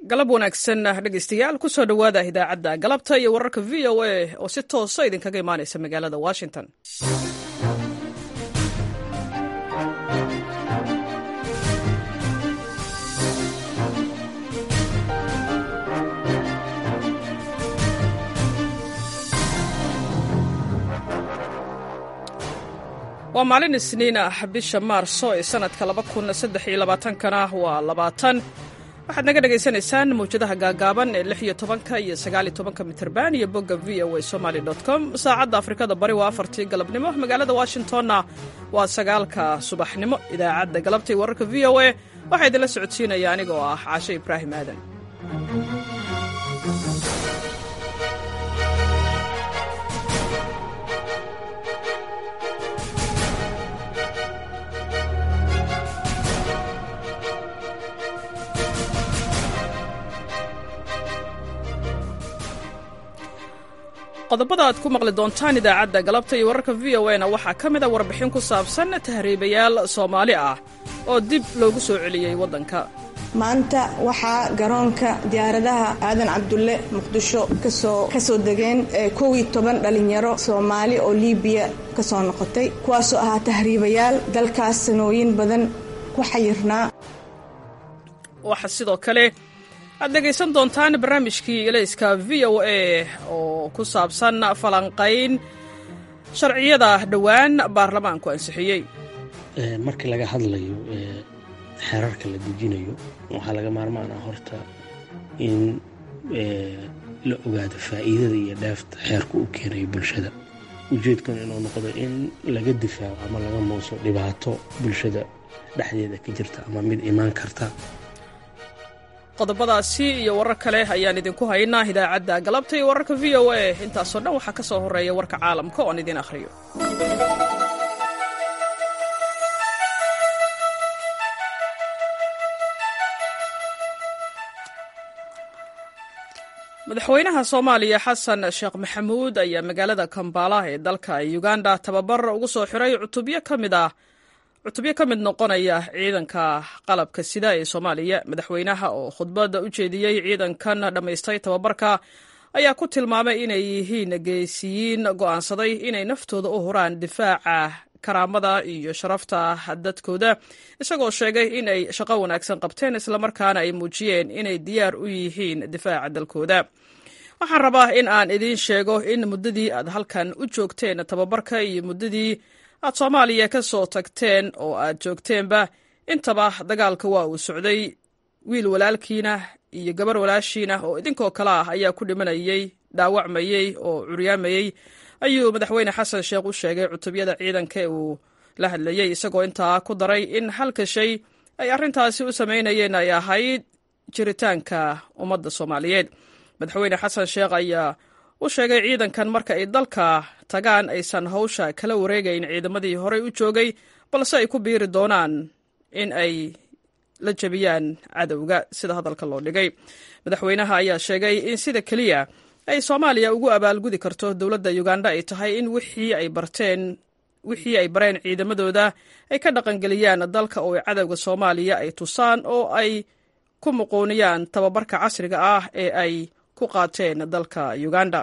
galab wanaagsan dhegeystayaal kusoo dhowaada idaacadda galabta iyo wararka v o a oo si toosa idinkaga imaanaysa magaalada washington waa maalin isniin ah bisha maarso ee sanadka kana waa labaatan waxaad naga dhagaysanaysaan mawjadaha gaagaaban ee lix iyo tobanka iyo sagaaliyo tobanka mitirban iyo bogga v o a somaly com saacadda afrikada bari waa afartii galabnimo magaalada washingtonna waa sagaalka subaxnimo idaacadda galabta iyo wararka v o a waxaa idinla socodsiinaya anigoo ah caashe ibraahim aadan qodobada aad ku maqli doontaan idaacadda galabta iyo wararka v o na waxaa ka mid a warbixin ku saabsan tahriibayaal soomaali ah oo dib loogu soo celiyey waddanka maanta waxaa garoonka diyaaradaha aadan cabdulle muqdisho kasoo kasoo degeen kow iyo toban dhalinyaro soomaali oo liibiya kasoo noqotay kuwaasoo ahaa tahriibayaal dalkaas sanooyin badan ku xayirnaa waxaa sidoo kale aad dhegaysan doontaan barnaamijkii elayska v o a oo ku saabsan falanqayn sharciyada dhowaan baarlamaanku ansixiyey markii laga hadlayo xeerarka la dejinayo waxaa laga maarmaan ah horta in la ogaado faa'iidada iyo dheefta xeerka u keenayo bulshada ujeedkuna inuu noqdo in laga difaaco ama laga muuso dhibaato bulshada dhexdeeda ka jirta ama mid imaan karta qodobadaasi iyo warar kale ayaan idinku haynaa idaacadda galabta iyo wararka v o a intaasoo dhan waxaa ka soo horreeya warka caalamka oon idin akhriyo madaxweynaha soomaaliya xasan sheekh maxamuud ayaa magaalada kambala ee dalka uganda tababar ugu soo xiray cutubyo ka mid ah cutubyo ka mid noqonaya ciidanka qalabka sida ee soomaaliya madaxweynaha oo khudbadda u jeediyey ciidankan dhammaystay tababarka ayaa ku tilmaamay inay yihiin geesiyiin go'aansaday inay naftooda u huraan difaaca karaamada iyo sharafta dadkooda isagoo sheegay in ay shaqo wanaagsan qabteen islamarkaana ay muujiyeen inay diyaar u yihiin difaaca dalkooda waxaan rabaa in aan idiin sheego in muddadii aad halkan u joogteen tababarka iyo muddadii aad soomaaliya ka soo tagteen oo aad joogteenba intaba dagaalka waa uu socday wiil walaalkiina iyo gabar walaashiina oo idinkoo kale ah ayaa ku dhimanayey dhaawacmayey oo curyaamayey ayuu madaxweyne xasan sheekh u sheegay cutubyada ciidanka uu la hadlayey isagoo intaa ku daray in halka shay ay arrintaasi u samaynayeen ay ahayd jiritaanka ummadda soomaaliyeed madaxweyne xasan sheekh ayaa u sheegay ciidankan marka ay dalka tagaan aysan hawsha kala wareegayn ciidamadii horey u joogay balse ay ku biiri doonaan in ay la jebiyaan cadowga sida hadalka loo dhigay madaxweynaha ayaa sheegay in sida keliya ay soomaaliya ugu abaalgudi karto dowladda uganda ay tahay in wixii ay barteen wixii ay bareen ciidamadooda ay ka dhaqangeliyaan dalka oo ay cadowga soomaaliya ay tusaan oo ay ku muquuniyaan tababarka casriga ah ee ay ku qaateen dalka uganda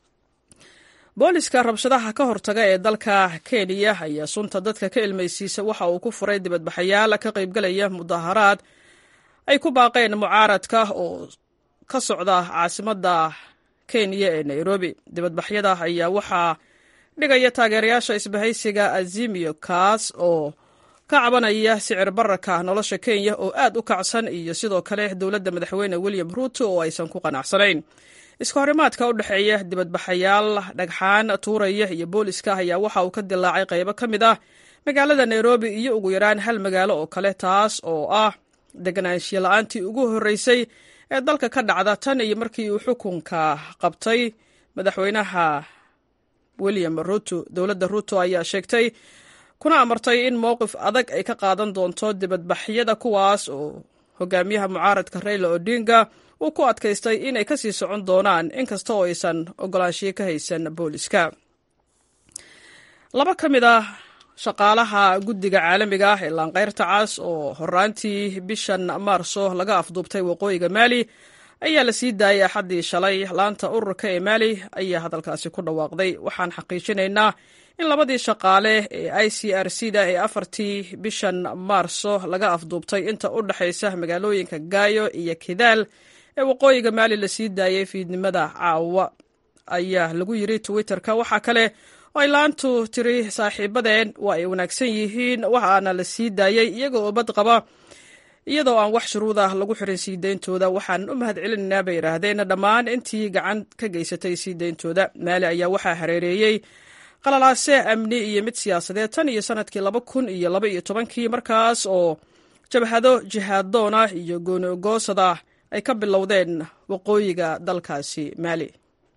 booliska rabshadaha ka hortaga ee dalka kenya ayaa sunta dadka ka ilmaysiisa waxa uu ku furay dibadbaxayaal ka qaybgalaya mudaharaad ay ku baaqeen mucaaradka oo ka socda caasimadda kenya ee nairobi dibadbaxyada ayaa waxaa dhigaya taageerayaasha isbahaysiga azimio kaas oo ka cabanaya sicir bararka nolosha kenya oo aad u kacsan iyo sidoo kale dowladda madaxweyne william ruuto oo aysan ku qanacsanayn iska horimaadka u dhexeeya dibadbaxayaal dhagxaan tuuraya iyo booliska ayaa waxa uu ka dilaacay qaybo ka mid ah magaalada nairobi iyo ugu yaraan hal magaalo oo kale taas oo ah deganaanshiya la-aantii ugu horreysay ee dalka ka dhacda tan iyo markii uu xukunka qabtay madaxweynaha william ruto dowladda ruto ayaa sheegtay kuna amartay in mowqif adag ay ka qaadan doonto dibadbaxyada kuwaas oo hogaamiyaha mucaaradka reyla odinga uu ku adkaystay inay kasii socon doonaan inkasta oo aysan ogolaanshiyo ka haysan booliska laba ka mid ah shaqaalaha guddiga caalamiga ah ee laanqeyrta cas oo horaantii bishan maarso laga afduubtay waqooyiga maali ayaa la sii daayay axaddii shalay laanta ururka ee maali ayaa hadalkaasi ku dhawaaqday waxaan xaqiijinaynaa in labadii shaqaale ee i c r c da ee afartii bishan maarso laga afduubtay inta u dhexaysa magaalooyinka gaayo iyo kidaal ee waqooyiga maali la sii daayay fiidnimada caawa ayaa lagu yiri twitter-ka waxaa kale oo ay laantu tiri saaxiibadeen waa ay wanaagsan yihiin waxaana la sii daayey iyaga oo bad qaba iyadoo aan wax shuruud ah lagu xirin sii deyntooda waxaan u mahad celinaynaa bay yidhaahdeen dhammaan intii gacan ka geysatay sii deyntooda maali ayaa waxaa hareereeyey qalalaase amni iyo mid siyaasadeed tan iyo sanadkii laba kun iyo laba iyo tobankii markaas oo jabhado jihaadoon ah iyo goonigoosada ay ka bilowdeen waqooyiga dalkaasi maali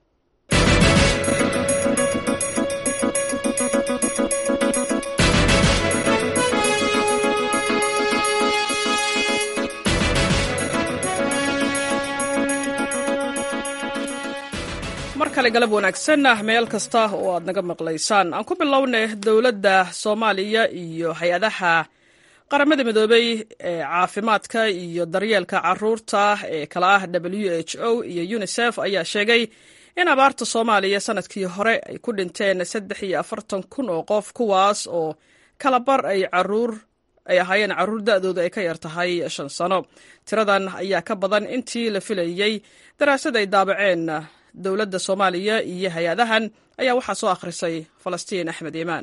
mar kale galab wanaagsan meel kasta oo aad naga maqlaysaan aan ku bilownay dowladda soomaaliya iyo hay-adaha qaramada midoobey ee caafimaadka iyo daryeelka caruurta ee kala ah w h o iyo unisef ayaa sheegay in abaarta soomaaliya sanadkii hore ay ku dhinteen saddex iyo afartan kun oo qof kuwaas oo kalabar ay caruur ay ahaayeen caruur da-dooda ay ka yar tahay shan sano tiradan ayaa ka badan intii la filayey daraasad ay daabaceen dowladda soomaaliya iyo hay-adahan ayaa waxaa soo akhrisay falastiin axmed iimaan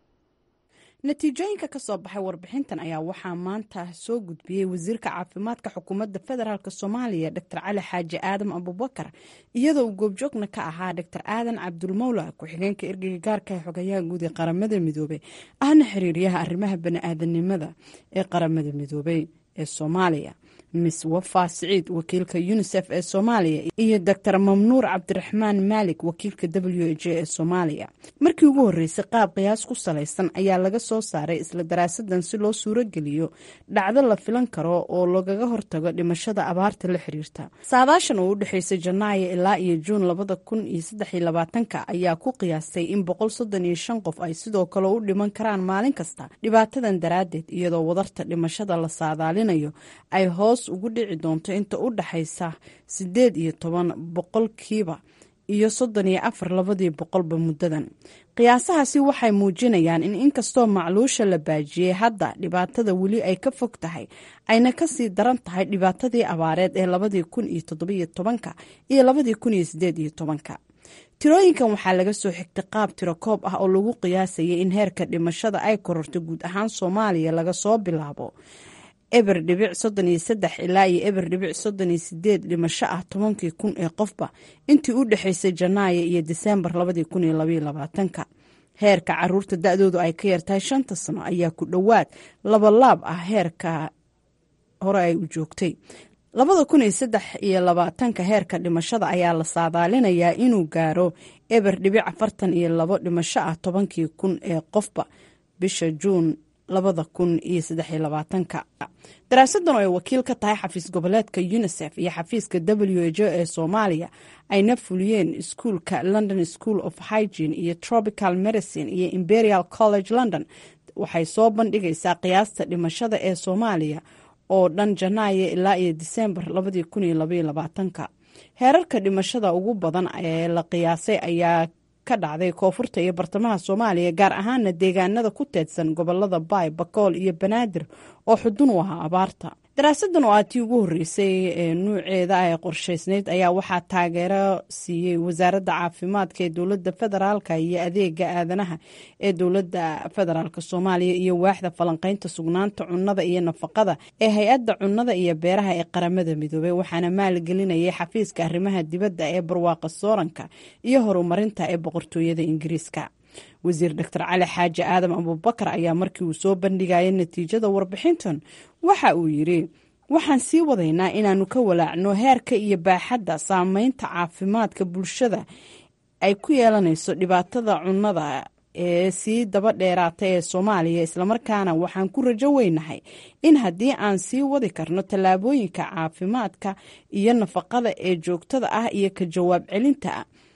natiijooyinka ka soo baxay warbixintan ayaa waxaa maanta soo gudbiyey wasiirka caafimaadka xukuumadda federaalk soomaaliya dor cali xaaji aadam abubakar iyadoo uu goobjoogna ka ahaa dor aadan cabdulmawla ku-xigeenka ergeyga gaarka ee xogayaha guud ee qaramada midoobey ahna xiriiryaha arrimaha bani-aadanimada ee qaramada midoobey ee soomaaliya miss wafa siciid wakiilka unisef ee soomaaliya iyo doctor mamnuur cabdiraxmaan maalik wakiilka w h ee soomaaliya markii ugu horreysay qaab qiyaas ku salaysan ayaa laga soo saaray isla daraasadan si loo suurogeliyo dhacdo la filan karo oo lagaga hortago dhimashada abaarta la xiriirta saadaashan oo u dhexeysay janaayo ilaa iyo juun labada kun iyo saddexiyo labaatanka ayaa ku qiyaastay in boqol soddon iyo shan qof ay sidoo kale u dhiman karaan maalin kasta dhibaatadan daraaddeed iyadoo wadarta dhimashada la saadaalinayo ay hoos ugu dhici doonto inta u dhaxaysa sideed iyo toban boqolkiiba iyo soddon iyo afar labadii boqolba muddadan qiyaasahaasi waxay muujinayaan in inkastoo macluusha la baajiyey hadda dhibaatada weli ay ka fog tahay ayna kasii daran tahay dhibaatadii abaareed ee labadii kun iyo toddobiyo tobanka iyo labadii kun iyo sideed iyo tobanka tirooyinkan waxaa laga soo xigtay qaab tiro koob ah oo lagu qiyaasayay in heerka dhimashada ay kororto guud ahaan soomaaliya laga soo bilaabo eber dhibic soddon iyo saddex ilaa iyo eber dhibic soddon iyo sideed dhimasho ah tobankii kun ee qofba intii u dhexeysay janaayo iyo diseembar labadii kun iyo labaiyo labaatanka heerka caruurta da-doodu ay ka yartahay shanta sano ayaa ku dhowaad labalaab ah heerka hore ay u joogtay labada kun iyo saddex iyo labaatanka heerka dhimashada ayaa la saadaalinayaa inuu gaaro eber dhibic afartan iyo labo dhimasho ah tobankii kun ee qofba bisha juun labada kun iyo saddexiyo labaatanka daraasadan oo ay wakiil ka tahay xafiis goboleedka unisef iyo xafiiska w h o ee soomaaliya ayna fuliyeen iskuulka london school of hygiene iyo tropical medicine iyo imperial college london waxay soo bandhigaysaa qiyaasta dhimashada ee soomaaliya oo dhan janaayo ilaa iyo diseembar labadii kun iyo labaiyo labaatanka heerarka dhimashada ugu badan ee la qiyaasay ayaa ka dhacday koonfurta iyo bartamaha soomaaliya gaar ahaana deegaanada ku teedsan gobolada baay bakool iyo banaadir oo xudun u ahaa abaarta daraasadan oo aad tii ugu horreysay ee nuuceeda ee qorshaysnayd ayaa waxaa taageero siiyey wasaaradda caafimaadka ee dowladda federaalka iyo adeega aadanaha ee dowladda federaalk soomaaliya iyo waaxda falanqeynta sugnaanta cunnada iyo nafaqada ee hay-adda cunnada iyo beeraha ee qaramada midoobey waxaana maalgelinayay xafiiska arrimaha dibadda ee barwaaqa sooranka iyo horumarinta ee boqortooyada ingiriiska wasiir doctor cali xaaji aadam abubakar ayaa markii uu soo bandhigayay natiijada warbixintan waxa uu yidhi waxaan sii wadaynaa inaannu ka walaacno heerka iyo baaxadda saameynta caafimaadka bulshada ay ku yeelanayso dhibaatada cunnada ee sii daba dheeraata ee soomaaliya islamarkaana waxaan ku rajo weynahay in haddii aan sii wadi karno tallaabooyinka caafimaadka iyo nafaqada ee joogtada ah iyo ka jawaab celinta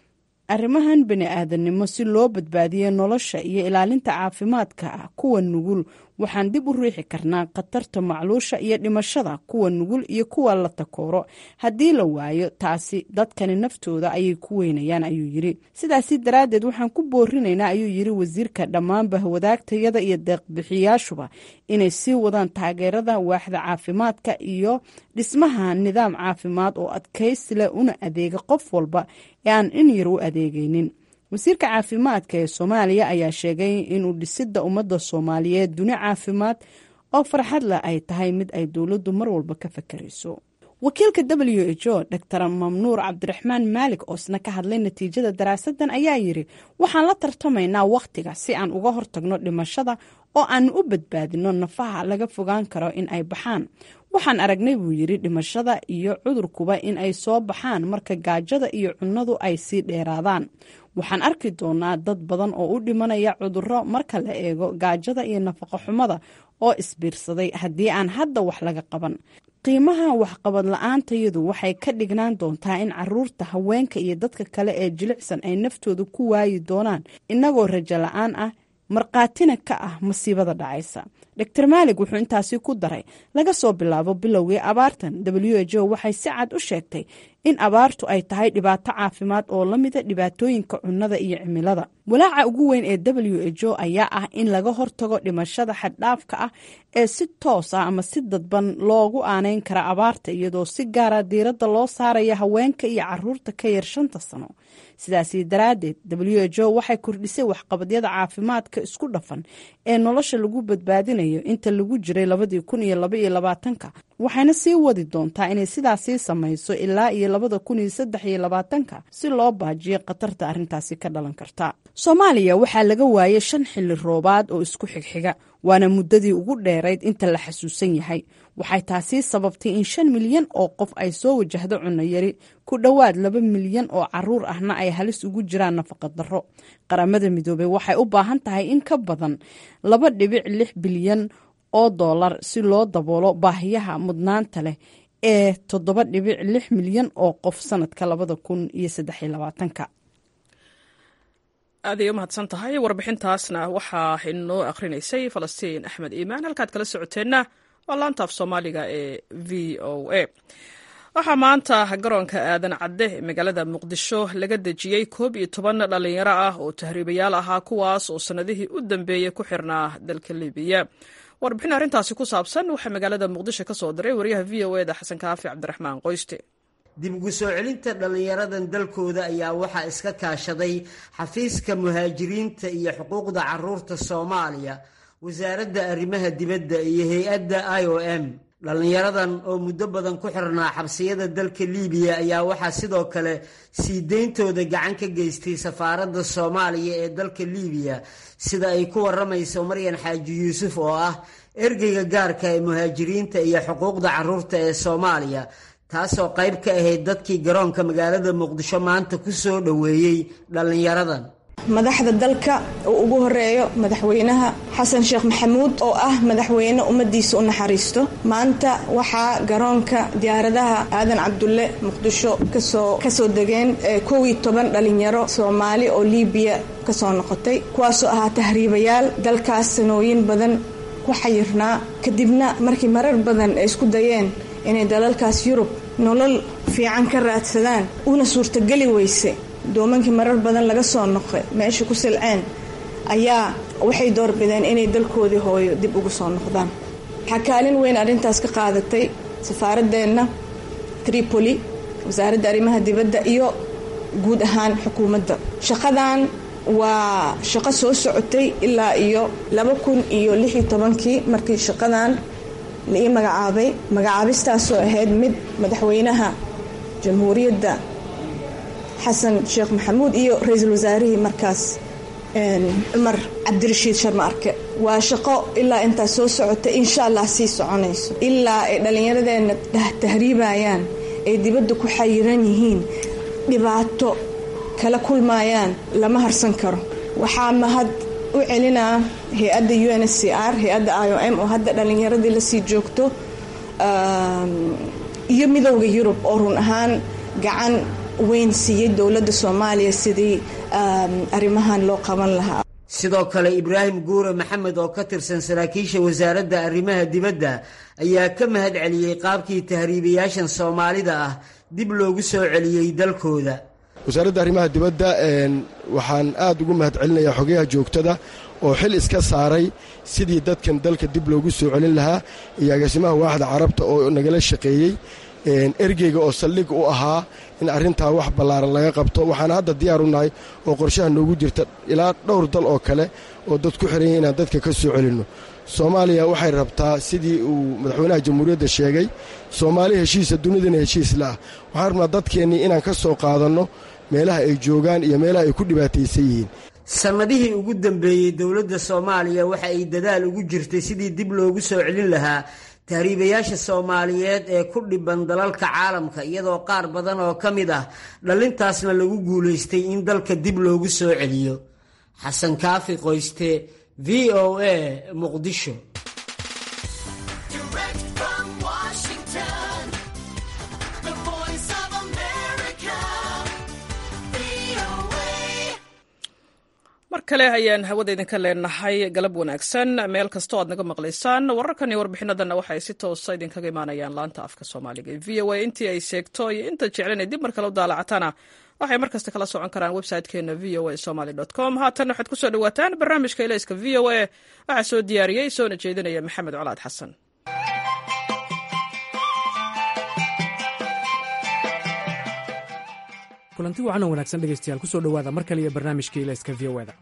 arrimahan bani aadannimo si loo badbaadiyo nolosha iyo ilaalinta caafimaadka kuwa nugul waxaan dib u riixi karnaa khatarta macluusha iyo dhimashada kuwa nugul iyo kuwa la takooro haddii la waayo taasi dadkani naftooda ayay ku weynayaan ayuu yiri sidaasi daraaddeed waxaan ku boorinaynaa ayuu yiri wasiirka dhammaanba wadaagtayada iyo deeqbixiyaashuba inay sii wadaan taageerada waaxda caafimaadka iyo dhismaha nidaam caafimaad oo adkaysi leh una adeega qof walba ee aan in yar u adeegaynin wasiirka caafimaadka ee soomaaliya ayaa sheegay inuu dhisidda ummadda soomaaliyeed duni caafimaad oo farxad leh ay tahay mid ay dowladdu mar walba ka fakarayso wakiilka w h o dor mamnuur cabdiraxmaan maalik oo isna ka hadlay natiijada daraasadan ayaa yiri waxaan la tartamaynaa wakhtiga si aan uga hortagno dhimashada oo aan u badbaadino nafaha laga fogaan karo in ay baxaan waxaan aragnay buu yiri dhimashada iyo cudurkuba in ay soo baxaan marka gaajada iyo cunnadu ay sii dheeraadaan waxaan arki doonaa dad badan oo u dhimanaya cudurro marka la eego gaajada iyo nafaqo xumada oo isbiirsaday haddii aan hadda wax laga qaban qiimaha waxqabad la-aantayadu waxay ka dhignaan doontaa in caruurta haweenka iyo dadka kale ee jilicsan ay naftooda ku waayi doonaan innagoo rajo la-aan ah markhaatina ka ah masiibada dhacaysa dor maalig wuxuu intaasi ku daray laga soo bilaabo bilowgii abaartan w h o waxay si cad u sheegtay in abaartu ay tahay dhibaato caafimaad oo la mida dhibaatooyinka cunnada iyo cimilada walaaca ugu weyn ee w h o ayaa ah in laga hortago dhimashada xaddhaafka ah ee si toos ah ama si dadban loogu aaneyn kara abaarta iyadoo si gaara diiradda loo saaraya haweenka iyo caruurta ka yar shanta sano sidaasi daraaddeed w h o waxay kordhisay waxqabadyada caafimaadka isku dhafan ee nolosha lagu badbaadinayo inta lagu jiray labadii kun iyo laba iyo labaatanka waxayna sii wadi doontaa inay sidaasii samayso ilaa iyo labada kun iyo saddex iyo labaatanka si loo baajiyo khatarta arrintaasi ka dhalan karta soomaaliya waxaa laga waayay shan xilli roobaad oo isku xigxiga waana muddadii ugu dheerayd inta la xasuusan yahay waxay taasi sababtay in shan milyan oo qof ay soo wajahdo cunno yari ku dhowaad laba milyan oo caruur ahna ay halis ugu jiraan nafaqa darro qaramada midoobey waxay u baahan tahay in ka badan laba dhibic lix bilyan oo dollar si loo daboolo baahiyaha mudnaanta leh ee toddoba dhibic lix milyan oo qof sanadka labada kun iyo saddexiyo labaatanka aaday u mahadsan tahay warbixintaasna waxaa inoo akhrinaysay falastiin axmed iimaan halkaad kala socoteenna waa laantaaf soomaaliga ee v o a waxaa maanta garoonka aadan cadde ee magaalada muqdisho laga dejiyey koob iyo toban dhallinyaro ah oo tahriibayaal ahaa kuwaas oo sannadihii u dambeeyey ku xirnaa dalka libiya warbixin arrintaasi ku saabsan waxaa magaalada muqdisho ka soo diray wariyaha v o eda xasan kaafi cabdiraxmaan qoyste dib ugu soo celinta dhallinyaradan dalkooda ayaa waxaa iska kaashaday xafiiska muhaajiriinta iyo xuquuqda caruurta soomaaliya wasaaradda arrimaha dibadda iyo hay-adda i o m dhallinyaradan oo muddo badan ku xirnaa xabsiyada dalka liibiya ayaa waxaa sidoo kale sii deyntooda gacan ka geystay safaaradda soomaaliya ee dalka liibiya sida ay ku waramayso maryan xaaji yuusuf oo ah ergeyga gaarka ee muhaajiriinta iyo xuquuqda caruurta ee soomaaliya taasoo qayb ka ahayd dadkii garoonka magaalada muqdisho maanta ku soo dhoweeyey dhallinyaradan madaxda dalka uu ugu horeeyo madaxweynaha xasan sheekh maxamuud oo ah madaxweyne ummadiisa u naxariisto maanta waxaa garoonka diyaaradaha aadan cabdulle muqdisho kasoo kasoo degeen kow iyo toban dhalinyaro soomaali oo liibiya kasoo noqotay kuwaasoo ahaa tahriibayaal dalkaas sanooyin badan ku xayirnaa kadibna markii marar badan ay isku dayeen inay dalalkaas yurub nolol fiican ka raadsadaan una suurtageli weyse doomankii marar badan laga soo noqday meesha ku silceen ayaa waxay doorbideen inay dalkoodii hooyo dib ugu soo noqdaan waxaa kaalin weyn arrintaas ka qaadatay safaaradeenna tripoli wasaaradda arrimaha dibadda iyo guud ahaan xukuumadda shaqadan waa shaqo soo socotay ilaa iyo laba kun iyo lix iyo tobankii markii shaqadan la ii magacaabay magacaabistaasoo ahayd mid madaxweynaha jamhuuriyadda xasan sheekh maxamuud iyo ra-iisul wasaarihii markaas cumar cabdirashiid sharma arke waa shaqo ilaa intaas soo socota insha allah sii soconayso ilaa ay dhallinyaradeenna tahriibayaan ay dibadda ku xayiran yihiin dhibaato kala kulmayaan lama harsan karo waxaa mahad u celinaa hay-adda u n s c r hay-adda i o m oo hadda dhallinyaradii lasii joogto iyo midowda yurub oo run ahaan gacan weyn siiyey dowladda soomaaliya sidii arrimahan loo qaban lahaa sidoo kale ibraahim guure maxamed oo ka tirsan saraakiisha wasaaradda arrimaha dibadda ayaa ka mahad celiyey qaabkii tahriibayaashan soomaalida ah dib loogu soo celiyey dalkooda wasaaradda arrimaha dibadda waxaan aad ugu mahad celinayaa xogayaha joogtada oo xil iska saaray sidii dadkan dalka dib loogu soo celin lahaa iyo agaasimaha waaxda carabta oo nagala shaqeeyey ergeyga oo saldhig u ahaa in arrintaa wax ballaaran laga qabto waxaana hadda diyaar u nahay oo qorshaha noogu jirta ilaa dhowr dal oo kale oo dad ku xiranya inaan dadka ka soo celinno soomaaliya waxay rabtaa sidii uu madaxweynaha jamhuuriyadda sheegay soomaali heshiisa dunidana heshiis la'ah waxaan rabnaa dadkeennii inaan ka soo qaadanno meelaha ay joogaan iyo meelaha ay ku dhibaataysan yihiin sannadihii ugu dambeeyey dowladda soomaaliya waxa ay dadaal ugu jirtay sidii dib loogu soo celin lahaa tahriibayaasha soomaaliyeed ee ku dhiban dalalka caalamka iyadoo qaar badan oo ka mid ah dhallintaasna lagu guulaystay in dalka dib loogu soo celiyo xasan kaafi qoyste v o a muqdisho mar kale ayaan hawada idinka leenahay galab wanaagsan meel kastoo aad naga maqlaysaan wararkan iyo warbixinadanna waxay si toosa idinkaga imaanayaan laanta afka soomaaliga ee v o a intii ay seegto iyo inta jeclan dib mar kale u daalacatana waxay mar kasta kala socon karaan website-keena v o a somaly com haatan waxaad kusoo dhawaataan barnaamijka ilayska v o a waxaa soo diyaariyey soona jeedinaya maxamed colaad xasan kulanti wacan oo wanaagsan dhegaystayaal kusoo dhowaada mar kale iyo barnaamijka ilayska v o eda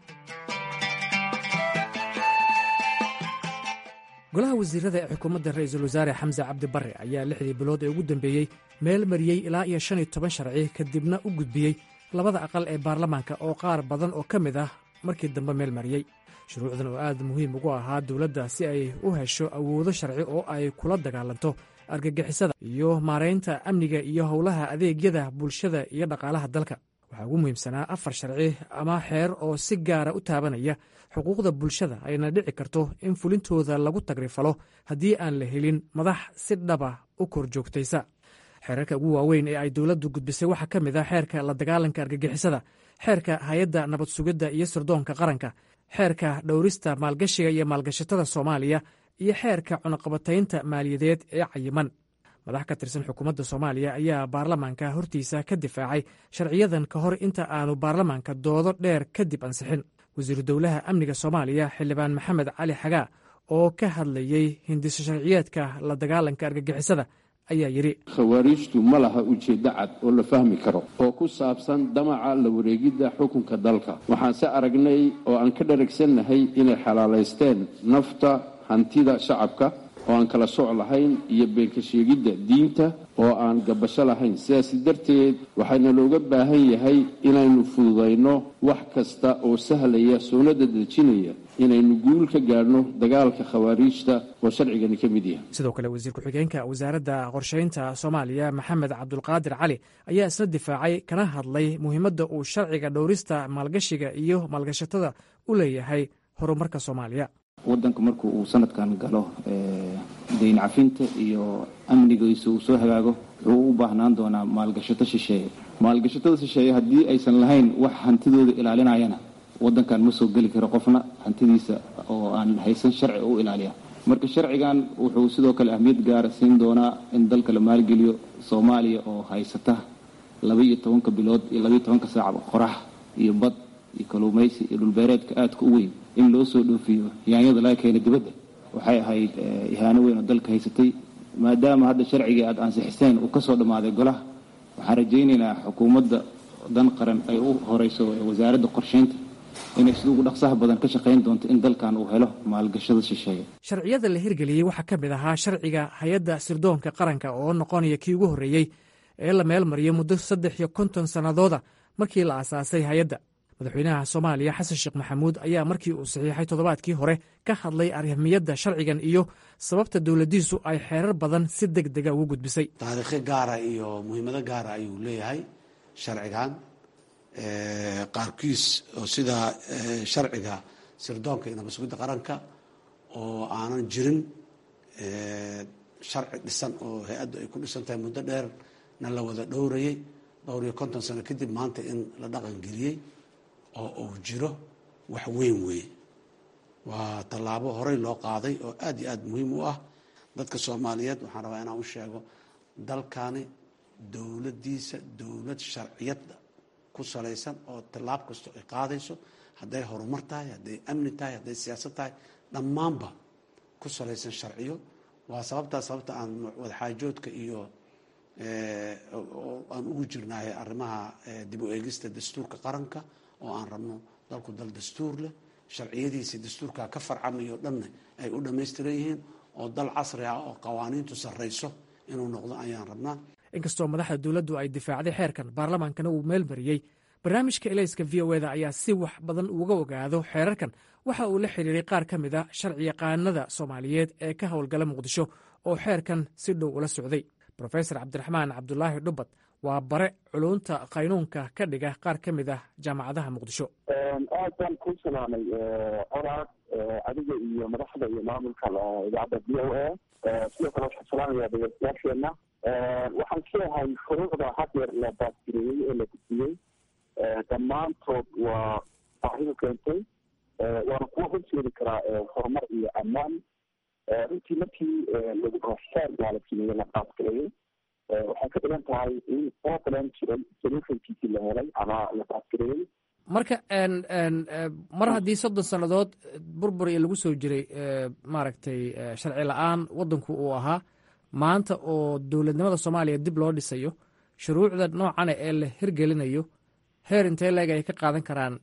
golaha wasiirada ee xukuumadda ra'iisul wasaare xamse cabdi barre ayaa lixdii bilood ee ugu dambeeyey meel mariyey ilaa iyo shan iyo toban sharci kadibna u gudbiyey labada aqal ee baarlamaanka oo qaar badan oo ka mid ah markii dambe meel mariyey shuruucdan oo aad muhiim ugu ahaa dowladda si ay u hesho awoodo sharci oo ay kula dagaalanto argagixisada iyo maaraynta amniga iyo howlaha adeegyada bulshada iyo dhaqaalaha dalka waxaa ugu muhiimsanaa afar sharci ama xeer oo si gaara u taabanaya xuquuqda bulshada ayna dhici karto in fulintooda lagu tagrifalo haddii aan la helin madax si dhaba u kor joogtaysa xeerarka ugu waaweyn ee ay dowladdu gudbisay waxaa ka mid ah xeerka la dagaalanka argagixisada xeerka hay-adda nabad sugidda iyo sirdoonka qaranka xeerka dhowrista maalgashiga iyo maalgashatada soomaaliya iyo xeerka cunaqabataynta maaliyadeed ee cayiman madax ka tirsan xukuumadda soomaaliya ayaa baarlamaanka hortiisa ka difaacay sharciyadan ka hor inta aanu baarlamaanka doodo dheer kadib ansixin wasiiru dowlaha amniga soomaaliya xildhibaan maxamed cali xagaa oo ka hadlayey hindiso sharciyeedka la dagaalanka argagixisada ayaa yidhi khawaariijtu ma laha ujeeddo cad oo la fahmi karo oo ku saabsan damaca la wareegidda xukunka dalka waxaanse aragnay oo aan ka dharagsannahay inay xalaalaysteen nafta hantida shacabka oo aan kala soc lahayn iyo beenka sheegidda diinta oo aan gabasho lahayn sidaas darteed waxaana looga baahan yahay inaynu fududayno wax kasta oo sahlaya soonada dejinaya inaynu guul ka gaadhno dagaalka khawaariijta oo sharcigani ka mid yahay sidoo kale wasiir ku-xigeenka wasaaradda qorshaynta soomaaliya maxamed cabdulqaadir cali ayaa isna difaacay kana hadlay muhiimadda uu sharciga dhowrista maalgashiga iyo maalgashatada u leeyahay horumarka soomaaliya wadanka marku uu sanadkan galo dayn cafinta iyo amnigiisa uu soo hagaago wuxuu u baahnaan doonaa maalgashato shisheeye maalgashatada shisheeye haddii aysan lahayn wax hantidooda ilaalinayana wadankan ma soo geli karo qofna hantidiisa oo aan haysan sharci u ilaaliya marka sharcigan wuxuu sidoo kale ahmiyad gaara siin doonaa in dalka la maalgeliyo soomaaliya oo haysata laba iyo tobanka bilood iyo labaiyo tobanka saac qorax iyo bad iyo kaluumaysi iyo dhulbeereedka aadka u weyn in loo soo dhoofiyo yaanyada laga keena dibadda waxay ahayd ihaano weyn oo dalka haysatay maadaama hadda sharcigii aada ansixiseen uu kasoo dhammaaday golaha waxaan rajaynaynaa xukuumadda dan qaran ay u horeyso wasaaradda qorsheynta inay sida ugu dhaqsaha badan ka shaqayn doonto in dalkan uu helo maalgashada shisheeye sharciyada la hirgeliyey waxaa ka mid ahaa sharciga hay-adda sirdoonka qaranka oo noqonaya kii ugu horreeyey ee la meel mariyay muddo saddex iyo konton sannadooda markii la aasaasay hay-adda madaxweynaha soomaaliya xasan sheekh maxamuud ayaa markii uu saxiixay toddobaadkii hore ka hadlay arrimiyadda sharcigan iyo sababta dowladdiisu ay xeerar badan si deg dega ugu gudbisay taariikho gaara iyo muhiimado gaara ayuu leeyahay sharcigan qaarkiis oo sida sharciga sirdoonka iyo nabad-sugidda qaranka oo aanan jirin sharci dhisan oo hay-addu ay ku dhisan tahay muddo dheerna la wada dhowrayay dhowr iyo konton sano kadib maanta in la dhaqan geliyey oo uu jiro wax weyn weeye waa tallaabo horey loo qaaday oo aad iyo aad muhiim u ah dadka soomaaliyeed waxaan rabaa inaan u sheego dalkani dowladdiisa dowlad sharciyada ku salaysan oo tallaab kasto ay qaadayso hadday horumar tahay hadday amni tahay hadday siyaasad tahay dhammaanba ku salaysan sharciyo waa sababtaa sababta aan wadaxaajoodka iyo aan ugu jirnahay arrimaha dib u eegista dastuurka qaranka oo aan rabno dalku dal dastuur leh sharciyadiisa dastuurka ka farcamayo dhanna ay u dhammaystiran yihiin oo dal casri ah oo qawaaniintu sarrayso inuu noqdo ayaan rabnaa inkastoo madaxda dowladdu ay difaacday xeerkan baarlamaankana uu meel mariyey barnaamijka elayska v o eda ayaa si wax badan uga ogaado xeerarkan waxa uu la xiriiray qaar ka mid a sharci yaqaanada soomaaliyeed ee ka howlgala muqdisho oo xeerkan si dhow ula socday rofesor cabdiraxmaan cabdulaahi dhubad waa bare culunta qaynuunka ka dhiga qaar ka mid ah jaamacadaha muqdisho aad baan ku salaamay colaad adiga iyo madaxda iyo maamulka idaacadda v o a sidoo kale waxaan salaamaya dhegeystayaasheena waxaan isleeyahay shuruucda hadeer la baasgareeyey ee la gudbiyey dhammaantood waa baahidu keentay waana kuwa horseedi karaa horumar iyo ammaan runtii markii lagu xeer baa la sameeyey la baasgareeyey waxay ka dhigan tahay in problem jiray solutionkiisii la helay ama la baasgareeyey marka mar haddii soddon sannadood burbur iyo lagu soo jiray maaragtay sharci la-aan waddanku uu ahaa maanta oo dowladnimada soomaaliya dib loo dhisayo shuruucda noocana ee la hirgelinayo heer intee leeg ay ka qaadan karaan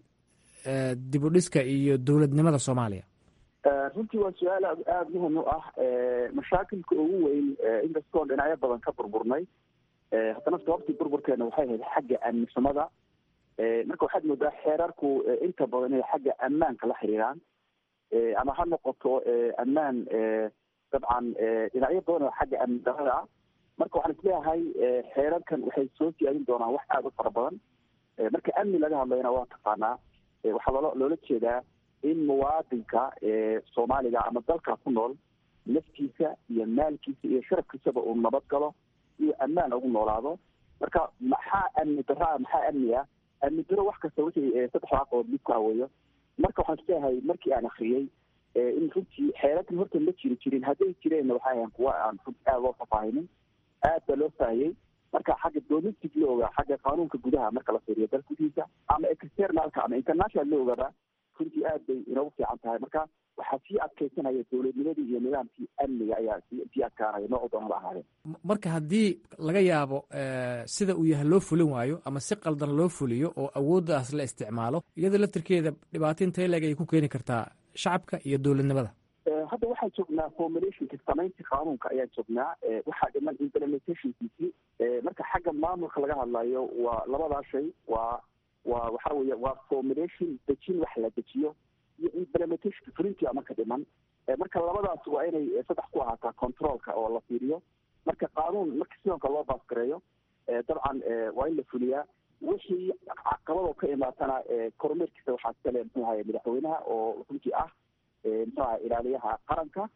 dib u dhiska iyo dowladnimada soomaaliya runtii waa su-aal aada muhim u ah mashaakilka ugu weyn inkastoo dhinacyo badan ka burburnay haddana sababtii burburkeena waxay ahayd xagga amnisamada marka waxaad moodaa xeerarku inta badan inay xagga ammaanka la xiriiraan ama ha noqoto ammaan dabcan dhinacyo badan oo xagga amni darada ah marka waxaan isleeyahay xeerarkan waxay soo siyaadin doonaan wax aada u fara badan marka amni laga hadlayna waa taqaanaa waxaa loola loola jeedaa in muwaadinka soomaaliga ama dalka ku nool naftiisa iyo maalkiisa iyo sharafkiisaba uu nabad galo iyo ammaan ugu noolaado marka maxaa amni daraa maxaa amni ah amni daro wax kasta wixii saddex waaqood mid ku haweeyo marka waxaan isleeyahay markii aan akriyey in runtii xeerarkan horta ma jiri jirin hadday jireenna waxay ahayn kuwa aan runti aada loo fafaahinin aad baa loo faahiyey marka xagga domestic looga xagga qaanuunka gudaha marka la fiiriyo dal gudihiisa ama externalka ama international loogaba runtii aad bay inoogu fiican tahay marka waxaa sii adkaysanaya dowladnimadii iyo nidaamkii amniga ayaa sii adkaanaya noocu doonaba ahaadeen marka haddii laga yaabo sida uu yahay loo fulin waayo ama si qaldan loo fuliyo oo awooddaas la isticmaalo iyada laftirkeeda dhibaato intee leeg ay ku keeni kartaa shacabka iyo dowladnimada hadda waxaan joognaa formulationka samaynta qaanuunka ayaan joognaa waxaa dhiman implementationkiisii marka xagga maamulka laga hadlayo waa labadaa shay waa waa waxa weeye waa formulation dejin wax la dejiyo iyo implementation fulintia marka dhiman marka labadaas waa inay saddex ku ahaataa controlka oo la fiiriyo marka qaanuun marka sidonka loo baasgareeyo dabcan waa in la fuliyaa wixii caqabadoo ka imaatana kormeerkiisa waxaa iskale muxuu ahaye madaxweynaha oo runtii ah muxuu ahay ilaaliyaha qaranka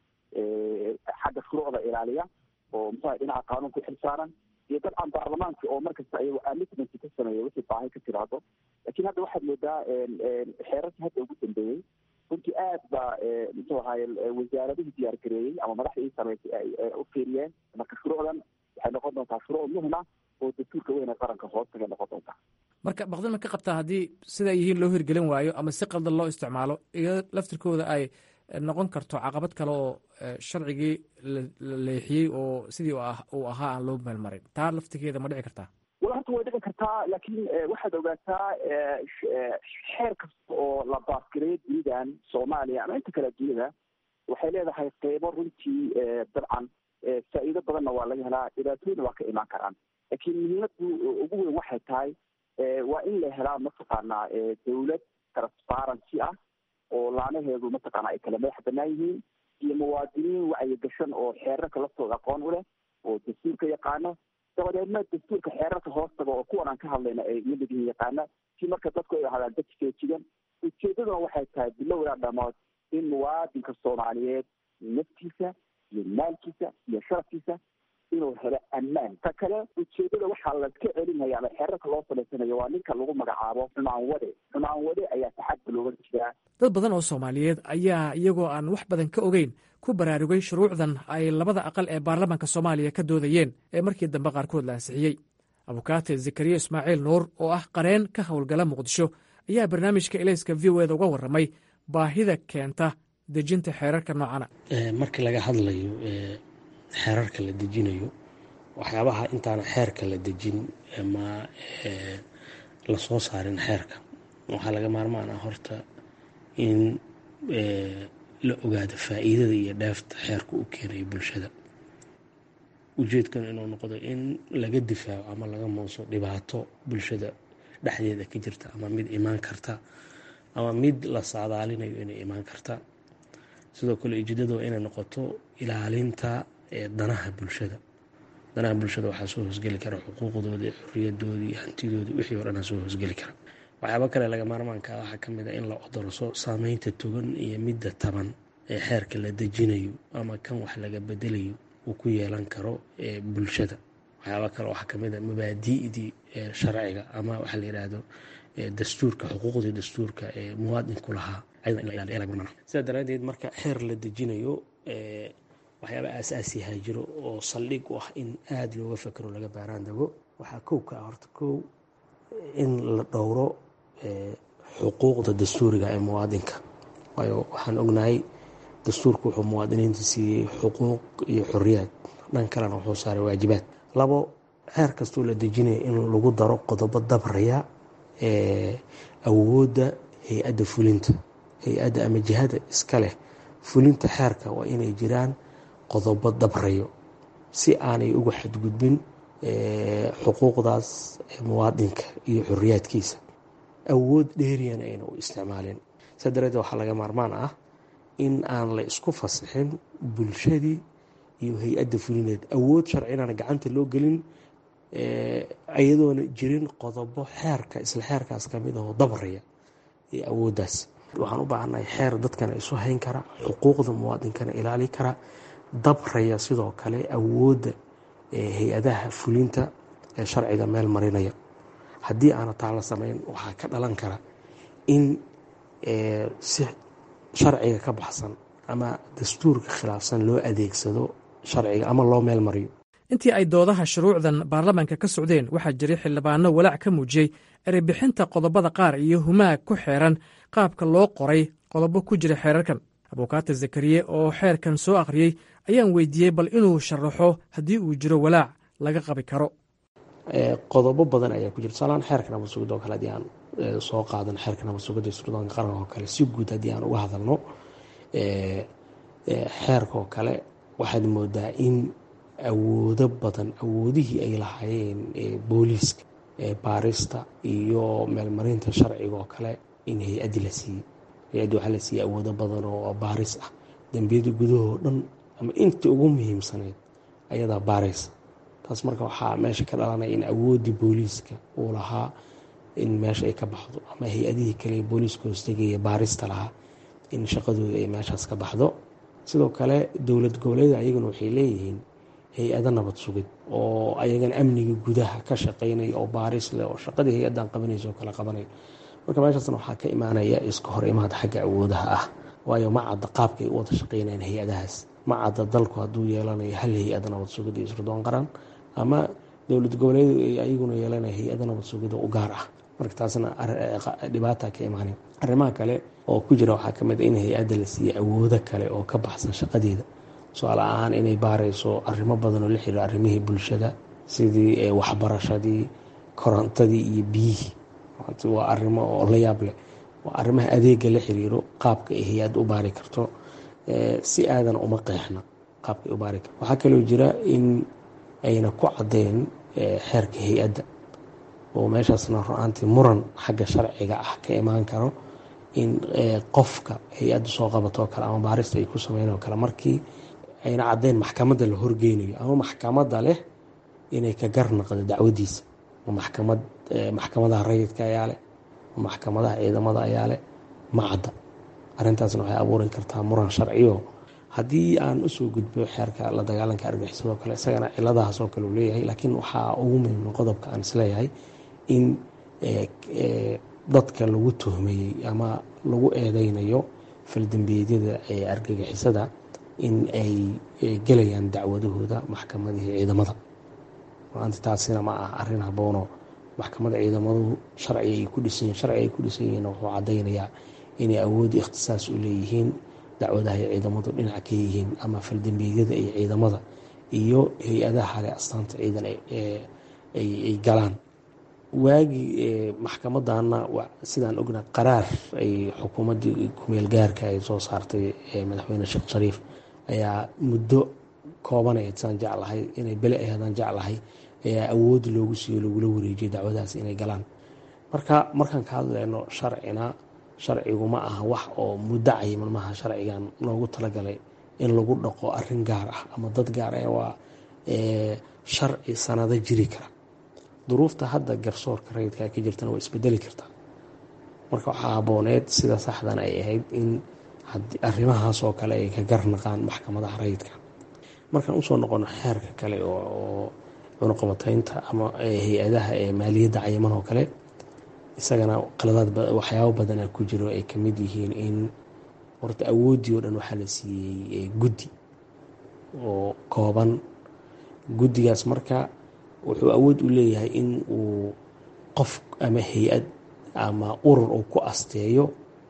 xagga shuruucda ilaaliya oo muxuu ahay dhinaca qaanuunka u xilsaaran iyo dabcan baarlamaanka oo markasta ayago amitment ka sameeya wixii baahi ka tiraado lakin hadda waxaad moodaa xeerarkii hadda ugu dambeeyey runtii aad baa muxuu ahaye wasaaradihii diyaar gareeyey ama madaxda ii samaysay ay u fiiriyeen marka shuruucdan waxay noqon doontaa shuruuc muhim ah oo dastuurka weyn ee qaranka hoostagay noqon doontaa marka baqdima ka qabtaa haddii siday yihiin loo hirgelin waayo ama si qaldan loo isticmaalo iyo laftirkooda ay noqon karto caqabad kale oo sharcigii la leexiyey oo sidii uu ahaa aan loo meelmarin taa laftirkeeda ma dhici kartaa wala horta way dhici kartaa laakiin waxaad ogaataa xeer kasta oo la baasgareeyo dunidan soomaaliya ama inta kale dunida waxay leedahay qeybo runtii dabcan faa'iido badanna waa laga helaa dhibaatooyina waa ka imaan karaan laakiin muhiimadu ugu weyn waxay tahay waa in la helaa mataqaanaa dawlad transparency ah oo laanaheedu mataqaana ay kala madax banaan yihiin iyo muwaadiniin wacyigashan oo xeerarka laftooda aqoon u leh oo dastuurka yaqaano dabadeedna dastuurka xeerarka hoostaga oo kuwan aan ka hadlayna ay lamid yihiin yaqaana si marka dadku ay ahaadaan dad feejigan ujeedaduna waxay tahay bilowdaa dhamood in muwaadinka soomaaliyeed naftiisa iyo maalkiisa iyo sharafkiisa inuu helo ammaan ta kale ujeedada waxaa laska celinaya ama xeerarka loo samaysanayo waa ninka lagu magacaabo xumaan wade xumaan wade ayaa taxadka looga jiraa dad badan oo soomaaliyeed ayaa iyagoo aan wax badan ka ogeyn ku baraarugay shuruucdan ay labada aqal ee baarlamaanka soomaaliya ka doodayeen ee markii dambe qaarkood la ansixiyey abukaate zakariya ismaaciil nuur oo ah qareen ka howlgala muqdisho ayaa barnaamijka elayska v o eda uga warramay baahida keenta dejinta xeerarka noocana markii laga hadlayo xeerarka la dejinayo waxyaabaha intaana xeerka la dejin ama lasoo saarin xeerka waxaa laga maarmaan ah horta in la ogaado faa'iidada iyo dheefta xeerka u keenayo bulshada ujeedkan inuu noqdo in laga difaaco ama laga muuso dhibaato bulshada dhexdeeda ka jirta ama mid imaan karta ama mid la saadaalinayo inay imaan karta sidoo kale ujeedada waa inay noqoto ilaalinta danaha bulshada danaha bulshada waxaa soo hoosgeli kara xuquuqdoodii xoriyadoodii hantidoodii wixii o dhanaa soo hoosgeli kara waxyaaba kale laga maarmaanka waxaa ka mid a in la odorso saameynta togan iyo midda taban ee xeerka la dejinayo ama kan wax laga bedelayo uu ku yeelan karo bulshada waxyaaba kale waxaa kamid a mabaadi'dii sharciga ama waxaa la yidhaahdo dastuurka xuquuqdii dastuurka ee muwaadinku lahaa sidaa daraadeed marka xeer la dejinayo waxyaaba aasaasiyaha jiro oo saldhig u ah in aada looga fakero laga baaraan dago waxaa kow ka ah horta kow in la dhowro xuquuqda dastuuriga ee muwaadinka waayo waxaan ognahay dastuurku wuxuu muwaadiniinta siiyey xuquuq iyo xoriyaad dhan kalena wuxuu saaray waajibaad labo xeer kastoo la dejinaya in lagu daro qodobo dabraya awoodda hay-adda fulinta hay-adda ama jihada iska leh fulinta xeerka waa inay jiraan qodobo dabrayo si aanay uga xadgudbin xuquuqdaas muwaadinka iyo xoriyaadkiisa awood dheeriyana ayna u isticmaalin saa dareedeed waxaa laga maarmaan ah in aan la isku fasixin bulshadii iyo hay-adda fulineed awood sharci inaana gacanta loo gelin iyadoona jirin qodobo xeerka isla xeerkaas kamid ahoo dabraya iyo awooddaas waxaan u baahannahay xeer dadkana isu hayn kara xuquuqda muwaadinkana ilaali kara dabraya sidoo kale awoodda hay-adaha fulinta ee sharciga meel marinaya haddii aana taa la samayn waxaa ka dhalan kara in si sharciga ka baxsan ama dastuurka khilaafsan loo adeegsado sharciga ama loo meel mariyo intii ay doodaha shuruucdan baarlamaanka ka socdeen waxaa jiray xildhibaano walaac ka muujiyey ereybixinta qodobada qaar iyo humaag ku xeeran qaabka loo qoray qodobo ku jira xeerarkan abukaata zakariye oo xeerkan soo akhriyey ayaan weydiiyey bal inuu sharaxo haddii uu jiro walaac laga qabi karo qodobo badan ayaa ku jira tusaalahaan xeerka nabad sugidda oo kale haddii aan soo qaadan xeerka nabad sugidda iyo suldaanka qaranka oo kale si guud haddii aan uga hadalno xeerka oo kale waxaad moodaa in awoodo badan awoodihii ay lahaayeen booliiska baarista iyo meelmarinta sharciga oo kale in hay-addi la siiyey hay-addi waxaa la siiyey awoodo badan oo baaris ah dembiyada gudahoo dhan ama intii ugu muhiimsaneyd ayadaa baaraysa taas marka waxaa meesha ka dhalanaya in awooddii booliiska uu lahaa in meesha ay ka baxdo ama hay-adihii kale booliiska hoostegaya baarista lahaa in shaqadooda ay meeshaas ka baxdo sidoo kale dowlad goboleeda ayaguna waxay leeyihiin hay-ado nabad sugid oo ayagana amniga gudaha ka shaqeynaya oo baaris leh oo shaqadii hay-addan qabanaysa oo kale qabanaya marka meeshaasna waxaa ka imaanaya iska hor imaad xagga awoodaha ah waayo ma cadda qaabkay u wada shaqeynayaan hay-adahaas ma cadda dalku hadduu yeelanayo hal hay-ada nabad sugid iyo isrudoon qaran ama dowlad goboleedu ay ayaguna yeelanaya hay-ada nabad sugida u gaar ah marka taasna dhibaata ka imaanay arrimaha kale oo ku jira waxaa kamid a in hay-adda la siiyey awoodo kale oo ka baxsan shaqadeeda su-aal ahaan inay baarayso arrimo badan oo la xiriiro arrimihii bulshada sidii waxbarashadii korontadii iyo biyihii waa arrimo oo la yaab leh waa arrimaha adeega la xiriiro qaabka ay hay-adda u baari karto si aadan uma qeexna qaabka ay u baari karto waxaa kaloo jira in ayna ku caddeyn xeerka hay-adda oo meeshaasna ru-aantii muran xagga sharciga ah ka imaan karo in qofka hay-adda soo qabatoo kale ama baarista ay ku sameynoo kale markii ayna caddeyn maxkamadda la horgeynayo ama maxkamadda leh inay ka garnaqdo dacwadiisa maxkamad maxkamadaha rayidka ayaa leh maxkamadaha ciidamada ayaa leh ma cadda arrintaasna waxay abuuri kartaa muran sharciyo haddii aan usoo gudbo xeerka la dagaalanka argagixisadoo kale isagana ciladahaas oo kale uu leeyahay laakiin waxaa ugu muhiima qodobka aan isleeyahay in dadka lagu tuhmayey ama lagu eedeynayo faldembiyeedyada ee argagixisada in ay gelayaan dacwadahooda maxkamadihii ciidamada maanta taasina ma ah arrin haboono maxkamada ciidamadu sharci ay ku dhisanyihin sharci ay ku dhisan yihiin wuxuu caddaynayaa inay awood ikhtisaas u leeyihiin dacwadaha ay ciidamadu dhinac ka yihiin ama faldembiyeedyada ay ciidamada iyo hay-adaha hale astaanta ciidan ay galaan waagii maxkamadana sidaan ognaa qaraar ay xukuumaddii kumeel gaarka ay soo saartay madaxweyne sheekh shariif ayaa muddo koobaneed saan jeclahay inay bele aheedaan jeclahay ayaa awood loogu siiyo lagula wareejiyay dacwadahaas inay galaan marka markaan ka hadleyno sharcina sharcigu ma aha wax oo muddo cayiman maaha sharcigan loogu talagalay in lagu dhaqo arin gaar ah ama dad gaar ah waa sharci sanado jiri kara duruufta hadda garsoorka rayidka ka jirtana waa isbedeli kartaa marka waxaa habooneed sida saxdan ay ahayd in arrimahaas oo kale ay ka garnaqaan maxkamadaha rayidka markaan usoo noqono xeerka kale oo cunuqabataynta ama hay-adaha ee maaliyadda cayiman oo kale isagana qaladaad waxyaabo badana ku jiro ay kamid yihiin in horta awooddii oo dhan waxaa la siiyey guddi oo kooban guddigaas marka wuxuu awood u leeyahay in uu qof ama hay-ad ama urur uu ku asteeyo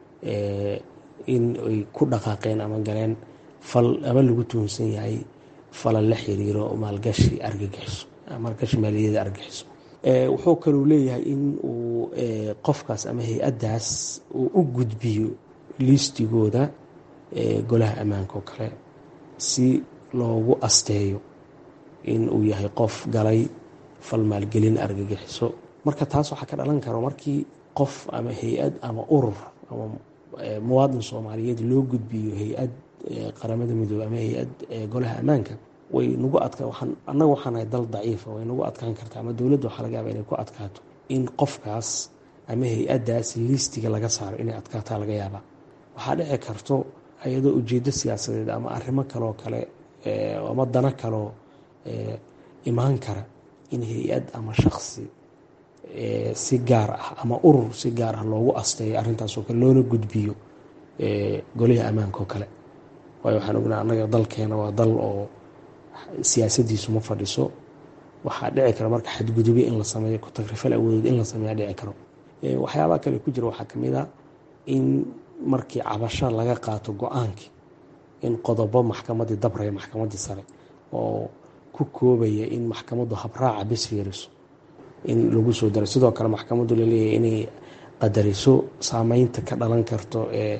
in ay ku dhaqaaqeen ama galeen fal ama lagu tuhunsan yahay falal la xiriiro maalgashi argagixiso maalgashi maaliyada argagixiso wuxuu kaluu leeyahay in uu qofkaas ama hay-addaas uu u gudbiyo liistigooda golaha ammaanka oo kale si loogu asteeyo in uu yahay qof galay fal maalgelin argagixiso marka taas waxaa ka dhalan karo markii qof ama hay-ad ama urur ama muwaadin soomaaliyeed loo gudbiyo hay-ad qaramada midoobe ama hay-ad golaha ammaanka way nagu adka annaga waxaan nahay dal daciifa way nagu adkaan kartaa ama dowladda waxaa laga yaaba inay ku adkaato in qofkaas ama hay-addaas liistiga laga saaro inay adkaataa laga yaabaa waxaa dhici karto iyadoo ujeeddo siyaasadeed ama arrimo kaloo kale ama dano kaloo imaan kara in hay-ad ama shaksi si gaar ah ama urur si gaar ah loogu asteeyo arrintaasoo kale loona gudbiyo goliha ammaanka oo kale waayo waxaan ognaa annaga dalkeena waa dal oo siyaasadiisu ma fadhiso waxaa dhici kara marka xadgudubyo in la sameeyo ku-tagrifal awoodeed in la sameeya dhici karo waxyaabaha kale ku jira waxaa kamid a in markii cabasho laga qaato go-aankii in qodobo maxkamadii dabraya maxkamadii sare oo ku koobaya in maxkamaddu habraaca bes fiiriso in lagu soo daro sidoo kale maxkamaddu laleeyahay inay qadariso saameynta ka dhalan karto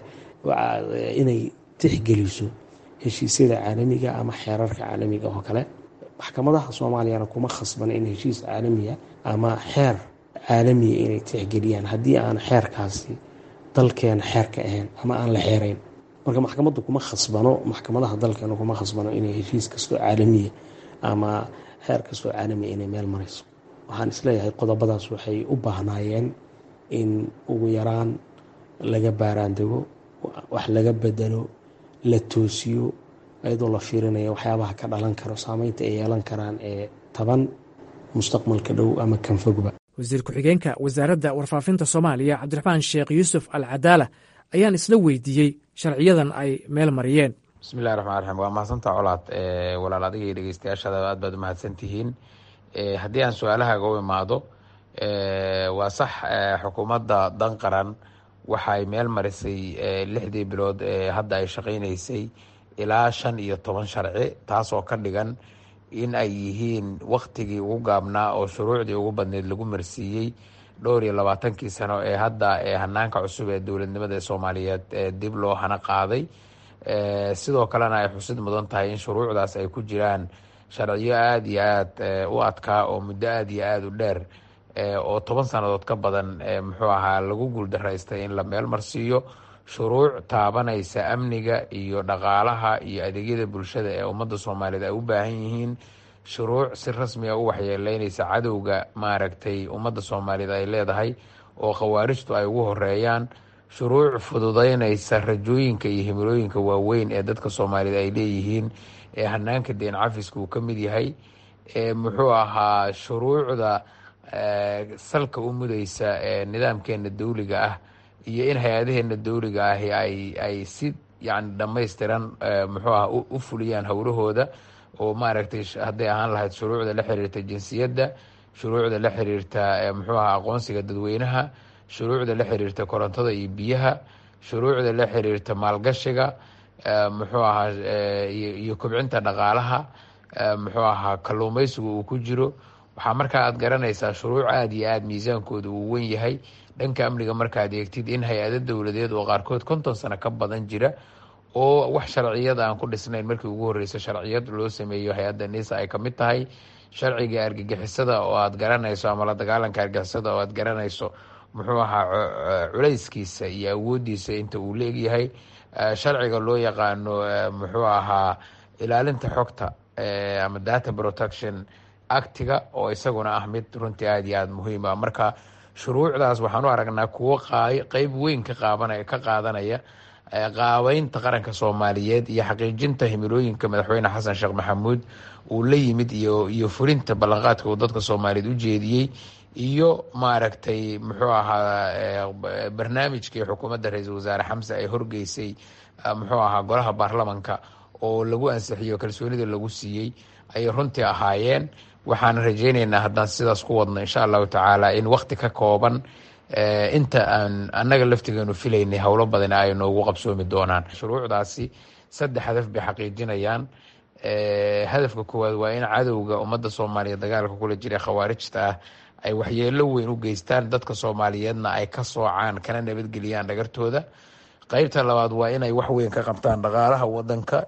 inay tixgeliso heshiisyada caalamiga ama xeerarka caalamiga oo kale maxkamadaha soomaaliyana kuma khasbana in heshiis caalamiya ama xeer caalamiya inay tixgeliyaan haddii aan xeerkaasi dalkeena xeerka ahayn ama aan la xeerayn marka maxkamaddu kuma khasbano maxkamadaha dalkeena kuma khasbano inay heshiis kastoo caalamiya ama xeer kastoo caalamiya inay meel marayso waxaan isleeyahay qodobadaas waxay u baahnaayeen in ugu yaraan laga baaraandego wax laga bedelo la toosiyo iyadoo la fiirinaya waxyaabaha ka dhalan karo saameynta ay yeelan karaan ee taban mustaqbalka dhow ama kanfogba wasiir ku-xigeenka wasaaradda warfaafinta soomaaliya cabdiraxmaan sheekh yuusuf al cadaala ayaan isla weydiiyey sharciyadan ay meel mariyeen bismillahi raxmaan raxiim waa mahadsantaa colaad walaal adiga iyo dhegeystayaashada aad baad umahadsan tihiin haddii aan su-aalahaaga u imaado waa sax xukuumadda dan qaran waxay meel marisay lixdii bilood ee hadda ay shaqaynaysay ilaa shan iyo toban sharci taasoo ka dhigan in ay yihiin waktigii ugu gaabnaa oo shuruucdii ugu badneyd lagu marsiiyey dhowr iyo labaatankii sano ee hadda ee hanaanka cusub ee dowladnimada soomaaliyeed dib loo hana qaaday sidoo kalena ay xusid mudan tahay in shuruucdaas ay ku jiraan sharciyo aada iyo aada u adkaa oo muddo aada iyo aada u dheer oo toban sannadood ka badan muxuu ahaa lagu guuldaraystay in la meel marsiiyo shuruuc taabanaysa amniga iyo dhaqaalaha iyo adeegyada bulshada ee ummadda soomaaliyeed ay u baahan yihiin shuruuc si rasmiga u waxyeeleynaysa cadowga maaragtay ummadda soomaaliyeed ay leedahay oo khawaarijtu ay ugu horeeyaan shuruuc fududeynaysa rajooyinka iyo himilooyinka waaweyn ee dadka soomaaliyeed ay leeyihiin ee hanaanka deen cafiska uu ka mid yahay muxuu ahaa shuruucda salka u mudaysa ee nidaamkeena dawliga ah iyo in hay-adaheena dawliga ahi ay ay si yani dhammaystiran muxuu aha u fuliyaan howlahooda oo maaragtay hadday ahaan lahayd shuruucda la xiriirta jinsiyadda shuruucda la xiriirta muxuu aha aqoonsiga dadweynaha shuruucda la xiriirta korontada iyo biyaha shuruucda la xiriirta maalgashiga muxuu ahaa iyo kobcinta dhaqaalaha muxuu ahaa kalluumeysigu uu ku jiro waxaa markaa aad garanaysaa shuruuc aada iyo aada miisaankooda uu wen yahay dhanka amniga markaad eegtid in hay-ado dowladeed oo qaarkood konton sano ka badan jira oo wax sharciyada aan ku dhisnayn markii ugu horreysa sharciyad loo sameeyo hay-adda nisa ay kamid tahay sharciga argagixisada oo aad garanayso ama la dagaalanka argagixisada oo aad garanayso muxuu ahaa culayskiisa iyo awoodiisa inta uu leegyahay sharciga loo yaqaano muxuu ahaa ilaalinta xogta ama data protection actiga oo isaguna ah mid runtii aada iyo aada muhiim ah marka shuruucdaas waxaan u aragnaa kuwo qeyb weyn ka qaabanaya ka qaadanaya qaabeynta qaranka soomaaliyeed iyo xaqiijinta himilooyinka madaxweyne xasan sheekh maxamuud uu la yimid iyo iyo fulinta ballanqaadka uu dadka soomaaliyeed u jeediyey iyo maaragtay muxuu ahaa barnaamijkii xukuumadda ra-iisul wasaare xamse ay horgeysay muxuu ahaa golaha baarlamanka oo lagu ansixiyo kalsoonida lagu siiyey ayay runtii ahaayeen waxaan rajeyneynaa haddaan sidaas ku wadno insha allahu tacaala in wakti ka kooban inta aan annaga laftigeenu filaynay howlo badan ay noogu qabsoomi doonaan shuruucdaasi saddex hadaf bay xaqiijinayaan hadafka koowaad waa in cadowga ummadda soomaaliya dagaalka kula jira khawaarijta ah ay waxyeelo weyn u geystaan dadka soomaaliyeedna ay ka soocaan kana nabadgeliyaan dhagartooda qeybta labaad waa inay wax weyn ka qabtaan dhaqaalaha wadanka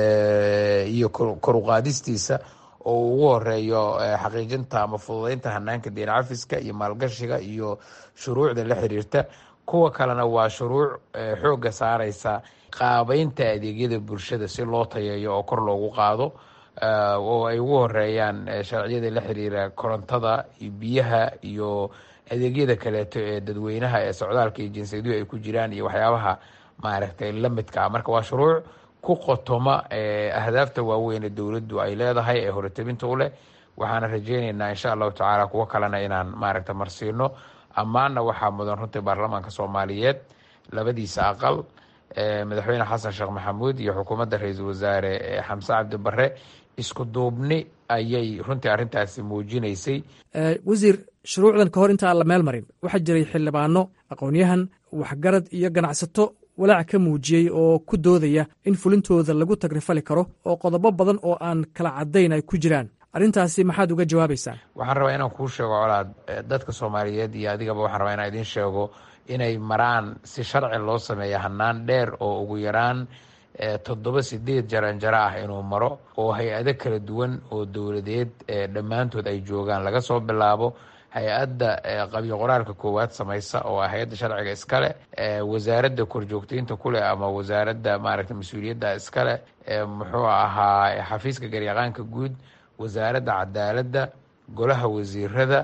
iyo koruqaadistiisa oo ugu horeeyo xaqiijinta ama fududeynta hanaanka deen cafiska iyo maalgashiga iyo shuruucda la xiriirta kuwa kalena waa shuruuc xoogga saareysa qaabeynta adeegyada bulshada si loo tayeeyo oo kor loogu qaado oo ay ugu horeeyaan sharciyada la xiriira korontada iyo biyaha iyo adeegyada kaleeto ee dadweynaha ee socdaalka iyo jinsiyaduhu ay ku jiraan iyo waxyaabaha maaragtay lamidka ah marka waa shuruuc ku qotoma ahdaafta waaweyn ee dowladdu ay leedahay ee horetabinta u leh waxaana rajeyneynaa insha allahu tacaala kuwo kalena inaan maaragta marsiino ammaanna waxaa mudan runtii baarlamaanka soomaaliyeed labadiisa aqal madaxweyne xasan sheekh maxamuud iyo xukuumadda ra-iisul wasaare xamse cabdi bare isku duubni ayay runtii arrintaasi muujinaysay wasiir shuruucdan ka hor inta aan la meel marin waxaa jiray xildhibaano aqoonyahan waxgarad iyo ganacsato walaac ka muujiyey oo ku doodaya in fulintooda lagu tagrifali karo oo qodobo badan oo aan kala caddayn ay ku jiraan arrintaasi maxaad uga jawaabaysaa waxaan rabaa inaan kuu sheego colaad dadka soomaaliyeed iyo adigaba waxaan rabaa inaan idiin sheego inay maraan si sharci loo sameeya hanaan dheer oo ugu yaraan toddoba sideed jaranjaro ah inuu maro oo hay-ado kala duwan oo dowladeed dhammaantood ay joogaan laga soo bilaabo hay-adda qabyo qoraalka koowaad samaysa oo ah hay-adda sharciga iskale wasaaradda korjoogteynta kuleh ama wasaaradda maaragta mas-uuliyadda iskale muxuu ahaa xafiiska garyaqaanka guud wasaaradda cadaaladda golaha wasiirada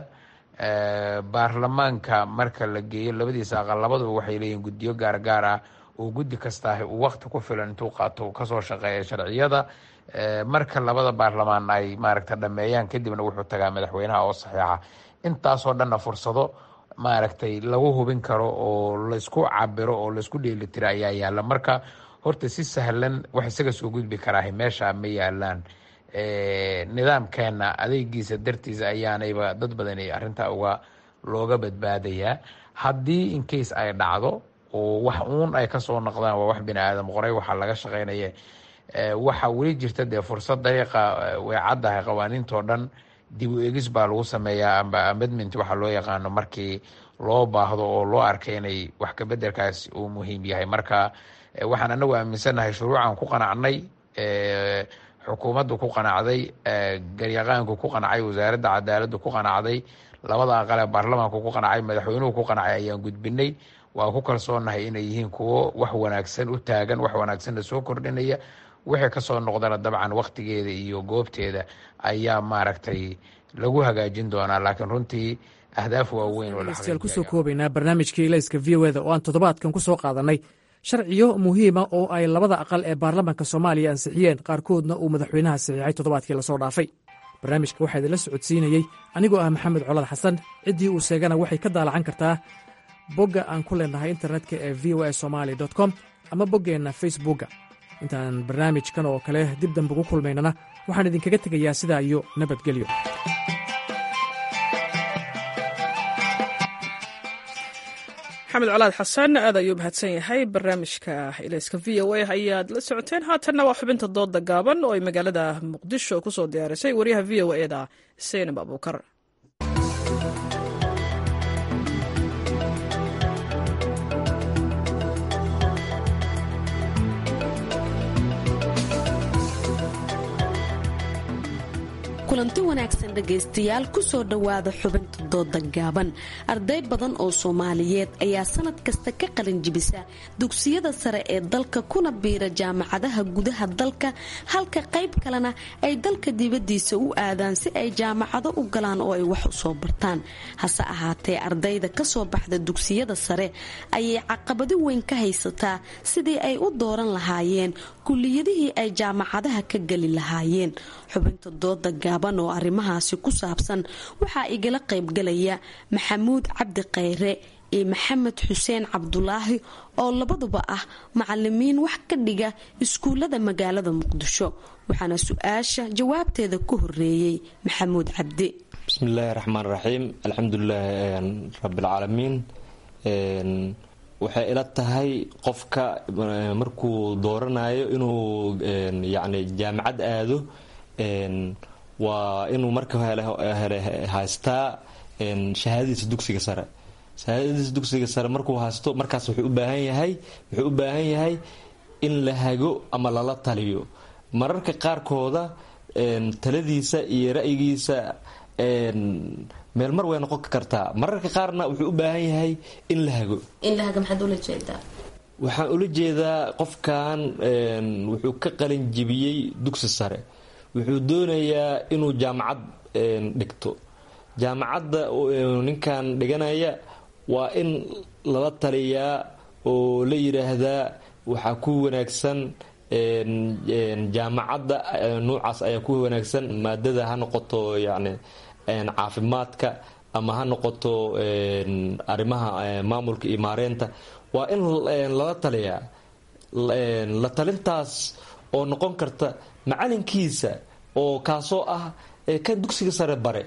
baarlamaanka marka la geeyo labadiisa aqal labaduba waxay leeyihin guddiyo gaargaar ah oo guddi kastaahi uu wakti ku filan intuu qaato kasoo shaqeeya sharciyada marka labada baarlamaan ay maaragta dhameeyaan kadibna wuxuu tagaa madaxweynaha oo saxiixa intaasoo dhanna fursado maaragtay lagu hubin karo oo laysku cabiro oo laysku dheelitiro ayaa yaala marka horta si sahlan wax isaga soo gudbi karaahi meesha ma yaalaan nidaamkeena adeegiisa dartiisa ayaanayba dad badan arrintaa uga looga badbaadayaa haddii incase ay dhacdo oo wax uun ay kasoo noqdaan waa wax bini aadam qoray waxaa laga shaqeynaya waxaa weli jirta dee fursad dariiqa way caddahay qawaaniintoo dhan dib u egis baa lagu sameeyaa amba amedment waxaa loo yaqaano markii loo baahdo oo loo arkay inay wax kabedelkaas uu muhiim yahay marka waxaan anagu aaminsannahay shuruucan ku qanacnay xukuumaddu ku qanacday garyaqaanku ku qancay wasaaradda cadaaladdu ku qanacday labada aqalee baarlamaanku ku qancay madaxweynuhu ku qancay ayaan gudbinay waa ku kalsoonahay inay yihiin kuwo wax wanaagsan u taagan wax wanaagsanna soo kordhinaya wixii kasoo noqdana dabcan waktigeeda iyo goobteeda ayaa maaragtay lagu hagaajin doonaa laakiin runtii ahdaaf waaweyn oo la degeystayaal kusoo koobaynaa barnaamijkii ilayska v o eda oo aan toddobaadkan ku soo qaadannay sharciyo muhiima oo ay labada aqal ee baarlamaanka soomaaliya ansixiyeen qaarkoodna uu madaxweynaha saxiixay toddobaadkii lasoo dhaafay barnaamijka waxaa idinla socodsiinayey anigoo ah maxamed colad xasan ciddii uu sheegana waxay ka daalacan kartaa bogga aan ku leenahay internetka ee v o a somali com ama boggeenna facebookga intaan barnaamijkan oo kale dib dambe ugu kulmaynana waxaan idinkaga tegayaa sidaa iyo nabadgelyo maxamed colaad xasan aad ayuu mahadsan yahay barnaamijka ilayska v o a ayaad la socoteen haatanna waa xubinta dooda gaaban oo ay magaalada muqdisho ku soo diyaarisay wariyaha v o eda seynab abuukar kulanti wanaagsan dhegaystayaal kusoo dhowaada xubinta dooda gaaban arday badan oo soomaaliyeed ayaa sanad kasta ka qalin jibisa dugsiyada sare ee dalka kuna biira jaamacadaha gudaha dalka halka qayb kalena ay dalka dibadiisa u aadaan si ay jaamacado u galaan oo ay wax u soo bartaan hase ahaatee ardayda kasoo baxda dugsiyada sare ayay caqabado weyn ka haysataa sidii ay u dooran lahaayeen kuliyadihii ay jaamacadaha ka geli lahaayeen xubinta dooda gaaban oo arrimahaasi ku saabsan waxaa igala qaybgalaya maxamuud cabdi khayre iyo maxamed xuseen cabdulaahi oo labaduba ah macalimiin wax ka dhiga iskuullada magaalada muqdisho waxaana su-aasha jawaabteeda ku horeeyey maxamuud cabdi bismillaahi raxmaan raxiim alxamdulilaahi rabbilcaalamiin waxay ila tahay qofka markuu dooranayo inuu yani jaamacad aado waa inuu marka hele haystaa shahaadadiisa dugsiga sare shahaadadiisa dugsiga sare markuu haysto markaas wuxuu u baahan yahay wuxuu u baahan yahay in la hago ama lala taliyo mararka qaarkooda taladiisa iyo ra'yigiisa meel mar way noqon kartaa mararka qaarna wuxuu u baahan yahay in la hago waxaan ula jeedaa qofkan wuxuu ka qalin jibiyey dugsi sare wuxuu doonayaa inuu jaamacad dhigto jaamacadda ninkan dhiganaya waa in lala taliyaa oo la yidhaahdaa waxaa ku wanaagsan jaamacadda nuucaas ayaa ku wanaagsan maadada ha noqoto yani caafimaadka ama ha noqoto arrimaha maamulka iyo maareynta waa in lala taliyaa la talintaas oo noqon karta macalinkiisa oo kaasoo ah kan dugsiga sare bare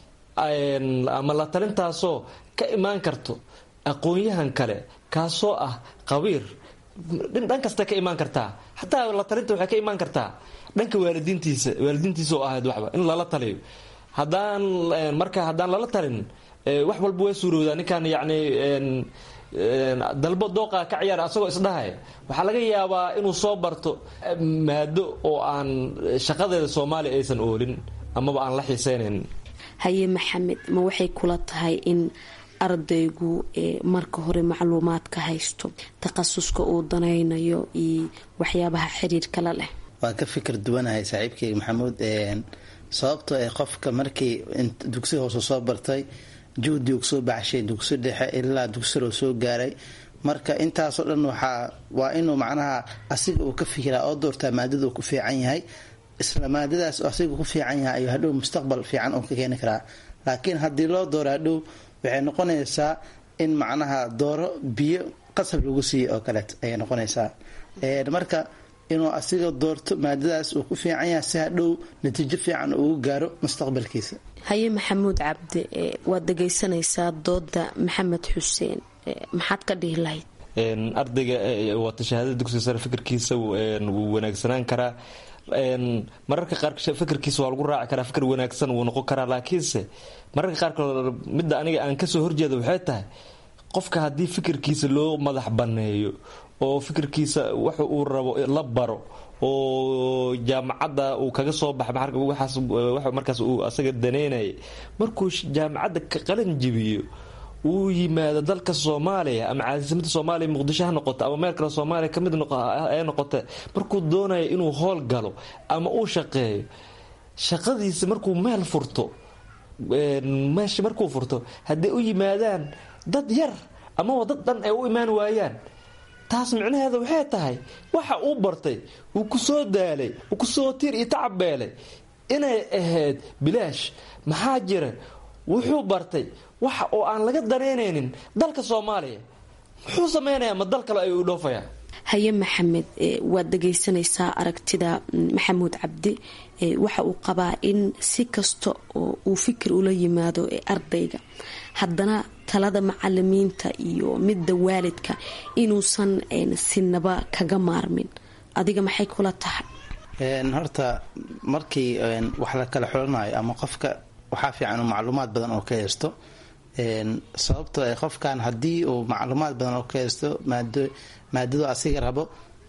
ama la talintaasoo ka imaan karto aqoon-yahan kale kaasoo ah qabiir dhan kasta ka imaan kartaa xataa la talinta waxay ka imaan kartaa dhanka waalidiintiisa waalidiintiisa oo ahayd waxba in lala taliyo haddaan marka haddaan lala talin wax walba way suurowdaa ninkan yacni dalbo dooqa ka ciyaara asagoo isdhahay waxaa laga yaabaa inuu soo barto maado oo aan shaqadeeda soomaaliya aysan oolin amaba aan la xiiseynayn haye maxamed ma waxay kula tahay in ardaygu marka hore macluumaadka haysto takhasuska uu danaynayo iyo waxyaabaha xiriirka la leh waan ka fikir duwanahay saaxiibkeyga maxamuud sababtoo ee qofka markii dugsi hoose soo bartay juhdi uu soo baxshay dugsi dhexe ilaa dugsiroo soo gaaray marka intaasoo dhan waxaa waa inuu macnaha asiga uu ka fikiraa oo doortaa maadada uu ku fiican yahay isla maadadaas asiga ku fiican yahay ayuu hadhow mustaqbal fiican uu ka keeni karaa laakiin haddii loo dooro hadhow waxay noqonaysaa in macnaha dooro biyo qasab lagu siiyo oo kaleet ayay noqonaysaa marka inuu asiga doorto maadadaas uu ku fiican yahay si hadhow natiijo fiican ugu gaaro mustaqbalkiisa haye maxamuud cabdi waad dhegaysanaysaa dooda maxamed xuseen maxaad ka dhihi lahayd ardayga wata shahaadada dugsiga sare fikirkiisa wuu wanaagsanaan karaa mararka qaar fikirkiisa waa lagu raaci karaa fikir wanaagsan wuu noqon karaa laakiinse mararka qaarkood midda aniga aan kasoo horjeeda waxay tahay qofka haddii fikirkiisa loo madax banneeyo oo fikirkiisa waxa uu rabo la baro oo jaamacadda uu kaga soo baxa waxaas markaas uu asaga daneynaya markuu jaamacadda ka qalin jibiyo uu yimaado dalka soomaaliya ama caasimadda soomaaliya muqdisho ha noqoto ama meel kale soomaaliya kamid ee noqote markuu doonayo inuu howl galo ama uu shaqeeyo shaqadiisa markuu meel furto meesha markuu furto hadday u yimaadaan dad yar amaba dad dhan ay u imaan waayaan taas micnaheeda waxay tahay waxa uu bartay uu ku soo daalay uu kusoo tir iyo tacabbeelay inay ahayd bilaash maxaa jira wuxuu bartay waxa oo aan laga danaynaynin dalka soomaaliya muxuu samaynayaa ma dal kale ayuu dhoofayaa haye maxamed waad dhagaysanaysaa aragtida maxamuud cabdi waxa uu qabaa in si kasta oo uu fikir ula yimaado ardayga haddana talada macalimiinta iyo midda waalidka inuusan sinaba kaga maarmin adiga maxay kula tahay horta markii wax la kala xulanayo ama qofka waxaa fiican macluumaad badan oo ka haysto sababtoo qofkan haddii uu macluumaad badan oo ka haysto maadadu asiga rabo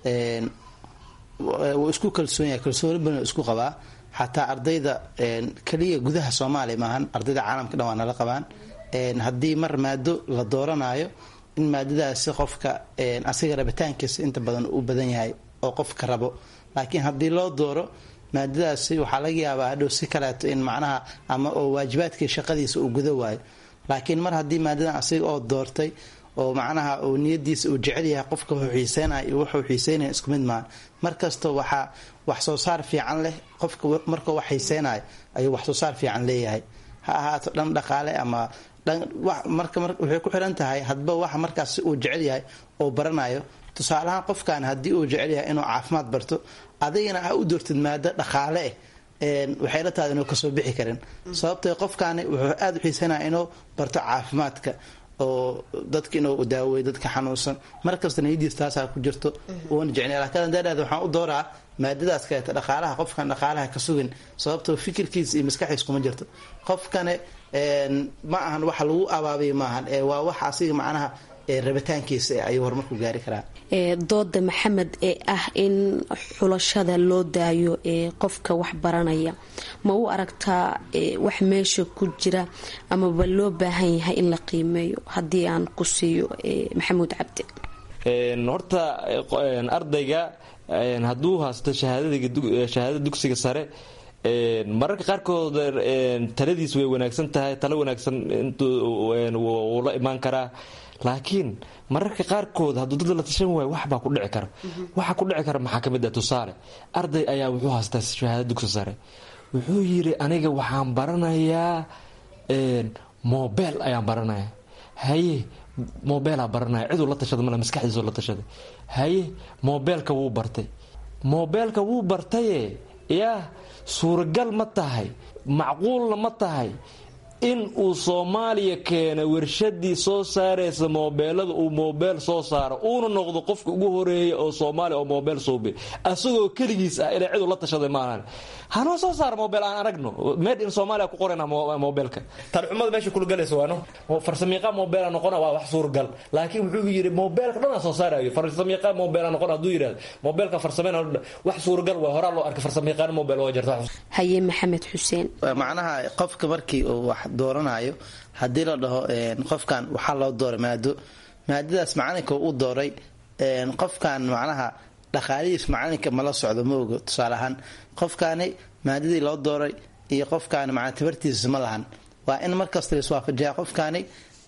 wuu isku kalsoon yahay kalsooni badan isku qabaa xataa ardayda keliya gudaha soomaaliya maahan ardayda caalamka dhan waa nala qabaan haddii mar maado la dooranayo in maadadaasi qofka asiga rabitaankiisa inta badan u badan yahay oo qofka rabo laakiin haddii loo dooro maadadaasi waxaa laga yaabaa hadhow si kaleeto in macnaha ama oo waajibaadkii shaqadiisa uu guda waayo laakiin mar haddii maadadan asiga oo doortay oo macnaha uu niyadiisa uu jecel yahay qofka wuxuu xiiseynaya iyo wuxuu xiiseynaya isku mid maaha markasta waxaa wax soo saar fiican leh qofka markuu wax xiiseynayo ayuu wax soo saar fiican leeyahay ha ahaato dhan dhaqaale ama marka waxay ku xiran tahay hadba waxa markaas uu jecel yahay oo baranayo tusaalahaan qofkan haddii uu jecel yahay inuu caafimaad barto adigana ha u doortid maado dhaqaale eh waxay la tahay inuu kasoo bixi karin sababtoo qofkaani wuxuu aada u xiisanaya inuu barto caafimaadka oo dadka inuu daaweeyo dadka xanuunsan markasta niyadiis taasaa ku jirto uuna jecnay laakiin daadhaad waxaan u dooraa maadadaas kaleeta dhaqaalaha qofkan dhaqaalaha ka sugin sababtoo fikirkiisa iyo maskaxdiis kuma jirto qofkane ma ahan waxa lagu abaabiya maahan waa wax asiga macnaha rabitaankiisa ayuu horumarku gaari karaa dooda maxamed ee ah in xulashada loo daayo ee qofka wax baranaya ma u aragtaa wax meesha ku jira amaba loo baahan yahay in la qiimeeyo haddii aan ku siiyo maxamuud cabdi horta ardayga hadduu haysto shahaadada dugsiga sare mararka qaarkood taladiis way wanaagsan tahay talo wanaagsan wuu la imaan karaa laakiin mararka qaarkood hadduu dad la tashan waayo waxbaa ku dhici kara waxa ku dhici kara maxaa kamid ah tusaale arday ayaa wuxuu haystaa shahaada dugsi sare wuxuu yiri aniga waxaan baranayaa mobel ayaan baranaya haye mobeelaa baranaya ciduu la tashada male maskaxdiisoo la tashaday haye mobeelka wuu bartay mobeelka wuu bartaye yaa suuragal ma tahay macquulna ma tahay in uu soomaaliya keena warshadii soo saaraysa moobeelada uu moobeel soo saaro uuna noqdo qofka ugu horeeya oo soomaaliya oo moobeel suubi asagoo keligiis ah inay cidu la tashaday maahan hanoo soo saara moobeel aan aragno made in soomaaliya ku qorayna moobeelka tarxumada meesha kula galaysa waano farsamiiqa moobeela noqona waa wax suuragal laakiin wuxuu yidhi moobeelka dhanaa soo saarayo farsamiiqa moobeela noqon hadduu yidhahdo moobeelka farsameyn wax suuragal waa horaa loo arkay farsamiiqaan moobeel oo jirta haye maxamed xuseen macnaha qofka markii uu wax dooranayo haddii la dhaho qofkan waxaa loo dooray maado maadadaas macalinka u dooray qofkan macnaha dhaqaalihiis macalinka mala socdo ma ogo tusaale ahaan qofkaani maadadii loo dooray iyo qofkaani macnaa tabartiisa ma lahan waa in markasta laiswaafajiyaa qofkaani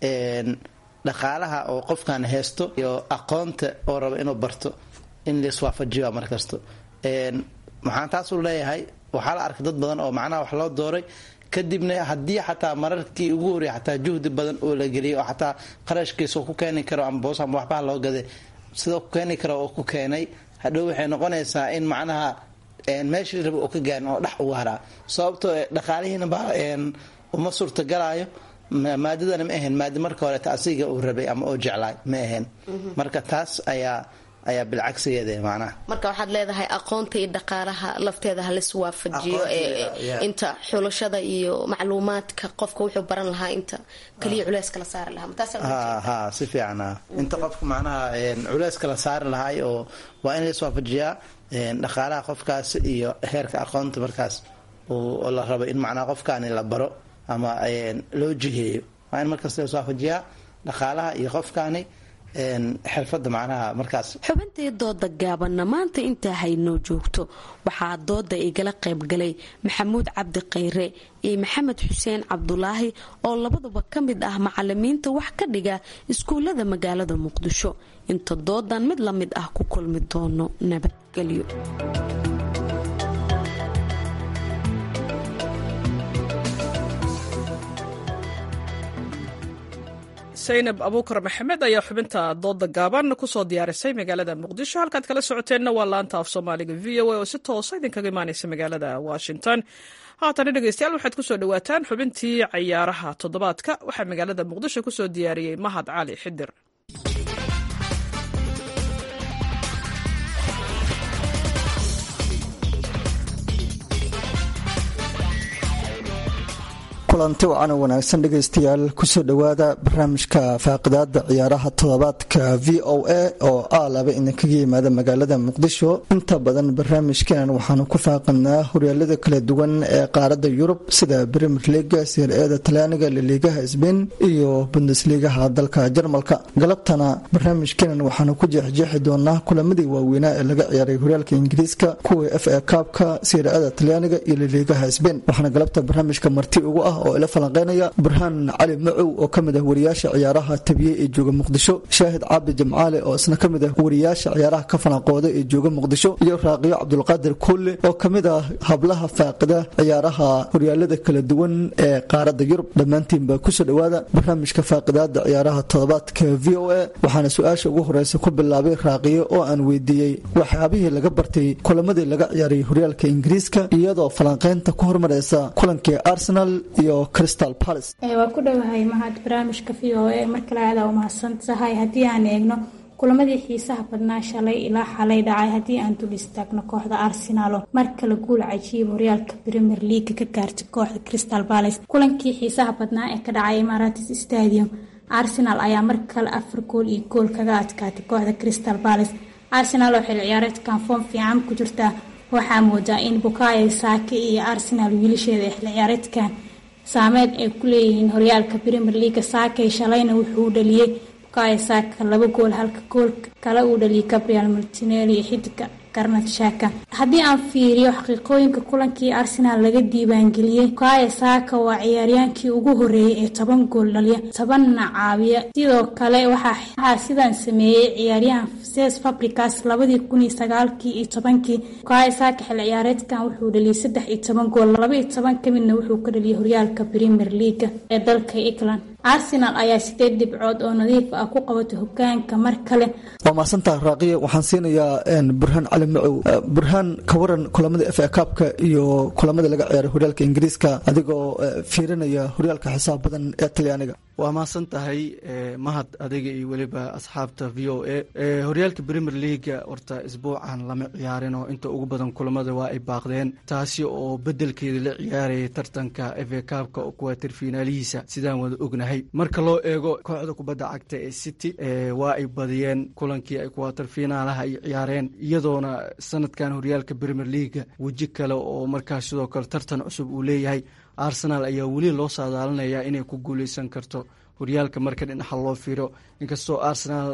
dhaqaalaha oo qofkan haysto iyo aqoonta oo raba inuu barto in laiswaafajiyo markasta maxaan taasuu leeyahay waxaa la arkay dad badan oo macnaha wax loo dooray kadibna haddii xataa mararkii ugu horreya xataa juhdi badan oo la geliyay oo xataa qarashkiisa ku keeni karo ama boos ama waxbaha loo gaday sidoo ku keeni karo oo ku keenay hadhow waxay noqonaysaa in macnaha meeshii raba oo ka gaarin oo dhex ugu haraa sababtoo dhaqaalihiina ba uma suurtagalaayo maadadana ma ahayn maadi marka horeeta asiga uu rabay ama oo jeclaay ma ahayn marka taas ayaa ayaa bilcagsigeeda macnaha marka waxaad leedahay aqoonta iyo dhaqaalaha lafteeda halis waafajiyo inta xulashada iyo macluumaadka qofka wuxuu baran lahaa inta kaliya culeyska la saari lahaa ha si fiican inta qofka macnaha culeyska la saari lahaay oo waa in lais waafajiyaa dhaqaalaha qofkaas iyo heerka aqoonta markaas oo la rabo in macnaha qofkaani la baro ama loo jiheeyo waa in markaas lais waafajiyaa dhaqaalaha iyo qofkaani xirfada macnaha markaas xubintii dooda gaabanna maanta intaa haynoo joogto waxaa dooda igala qaybgalay maxamuud cabdi khayre iyo maxamed xuseen cabdulaahi oo labaduba ka mid ah macalimiinta wax ka dhiga iskuullada magaalada muqdisho inta doodan mid la mid ah ku kulmi doono nabadgelyo saynab abuukar maxamed ayaa xubinta dooda gaaban kusoo diyaarisay magaalada muqdisho halkaad kala socoteenna waa laanta af soomaaliga v o a oo si toosa idinkaga imaaneysa magaalada washington haatana dhegeystayaal waxaad kusoo dhawaataan xubintii cayaaraha toddobaadka waxaa magaalada muqdisho kusoo diyaariyey mahad cali xidir kulanti wacan wanaagsan dhegaystayaal kusoo dhowaada barnaamijka faaqidaada ciyaaraha toddobaadka v o a oo ah laba idinkaga yimaada magaalada muqdisho inta badan barnaamijkan waxaanu ku faaqinaa horyaalada kala duwan ee qaarada yurub sida brimier liga sir-eeda talyaaniga liliigaha sbain iyo bundesliigaha dalka jarmalka galabtana barnaamijkan waxaanu ku jeexjeexi doonaa kulamadii waaweynaa ee laga ciyaaray horyaalka ingiriiska kuwa f a kaabka sir-eeda talyaaniga iyo liliigaha sbain waxaana galabta barnaamijka marti ugu ah oo ila falanqeynaya burhaan cali macow oo kamid ah wariyaasha ciyaaraha tabiye ee jooga muqdisho shaahid cabdi jamcaale oo isna kamid ah wariyaasha ciyaaraha ka falanqooda ee jooga muqdisho iyo raaqiyo cabdulqaadir kulle oo kamid ah hablaha faaqida ciyaaraha horyaalada kala duwan ee qaarada yurub dhammaantiinba kusoo dhowaada barnaamijka faaqidaada ciyaaraha toddobaadka v o a waxaana su-aasha ugu horeysa ku bilaabay raaqiyo oo aan weydiiyey waxyaabihii laga bartay kulamadii laga ciyaaray horyaalka ingiriiska iyadoo falanqeynta ku hormareysa kulankii arsenal iyo waa ku dhowahay mahad barnaamijka v o a mar kale aada umahadsan tahay haddii aan eegno kulamadii xiisaha badnaa shalay ilaa xalay dhacay haddii aan dul istaagno kooxda arsenal oo mar kale guul cajiib horyaalka premier leaga ka gaartay kooxda crystal palace kulankii xiisaha badnaa ee ka dhacay emaratis stadium arsenal ayaa mar kale afar gool iyo gool kaga adkaatay kooxda crystal palace arsenal oo xil ciyaareedkan foom fiican ku jirta waxaa moodaa in bukayo saake iyo arsenal wiilasheeda ee xil ciyaareedkan saameyn ay ku leeyihiin horyaalka premier leaga saakay shalayna wuxuu dhaliyey bukayo saaka laba gool halka gool kale uu dhaliyay gabriel martinelli iyo xidiga garnad shaka haddii aan fiiriyo xaqiiqooyinka kulankii arsenal laga diiwaangeliyey bukayo saaka waa ciyaaryaankii ugu horeeyay ee toban gool dhaliya tobanna caawiya sidoo kale waxaa sidan sameeyey ciyaaryahan ses fabricas labadii kun iyo sagaalkii iyo tobankii bukayo saaka xil ciyaareedkan wuxuu dhaliyay saddex iyo toban gool laba iyo toban ka midna wuxuu ka dhaliyay horyaalka premier leaga ee dalka england arsenal ayaa sideed dhibcood oo nadiif ah ku qabatay hogaanka mar kale waa mahadsantaha raaqiya waxaan siinayaa burhaan cali macow burhaan ka waran kulamada f a kaabka iyo kulamada laga ciyaaray horyaalka ingiriiska adigoo fiirinaya horyaalka xisaab badan ee talyaaniga waa mahadsan tahay mahad adiga iyo weliba asxaabta v o a horyaalka premier leaga horta isbuucan lama ciyaarin oo inta ugu badan kulamada waa ay baaqdeen taasi oo bedelkeeda la ciyaarayay tartanka f a kaabka kuwaatir finaalihiisa sidaan wada ognahay marka loo eego kooxda kubadda cagta ee city waa ay badiyeen kulankii ay kuwaatir finaalaha ay ciyaareen iyadoona sanadkan horyaalka premier leaga weji kale oo markaas sidoo kale tartan cusub uu leeyahay arsenal ayaa weli loo saadaalinayaa inay ku guuleysan karto horyaalka marka dhinaca loo fiiro inkastoo arsenal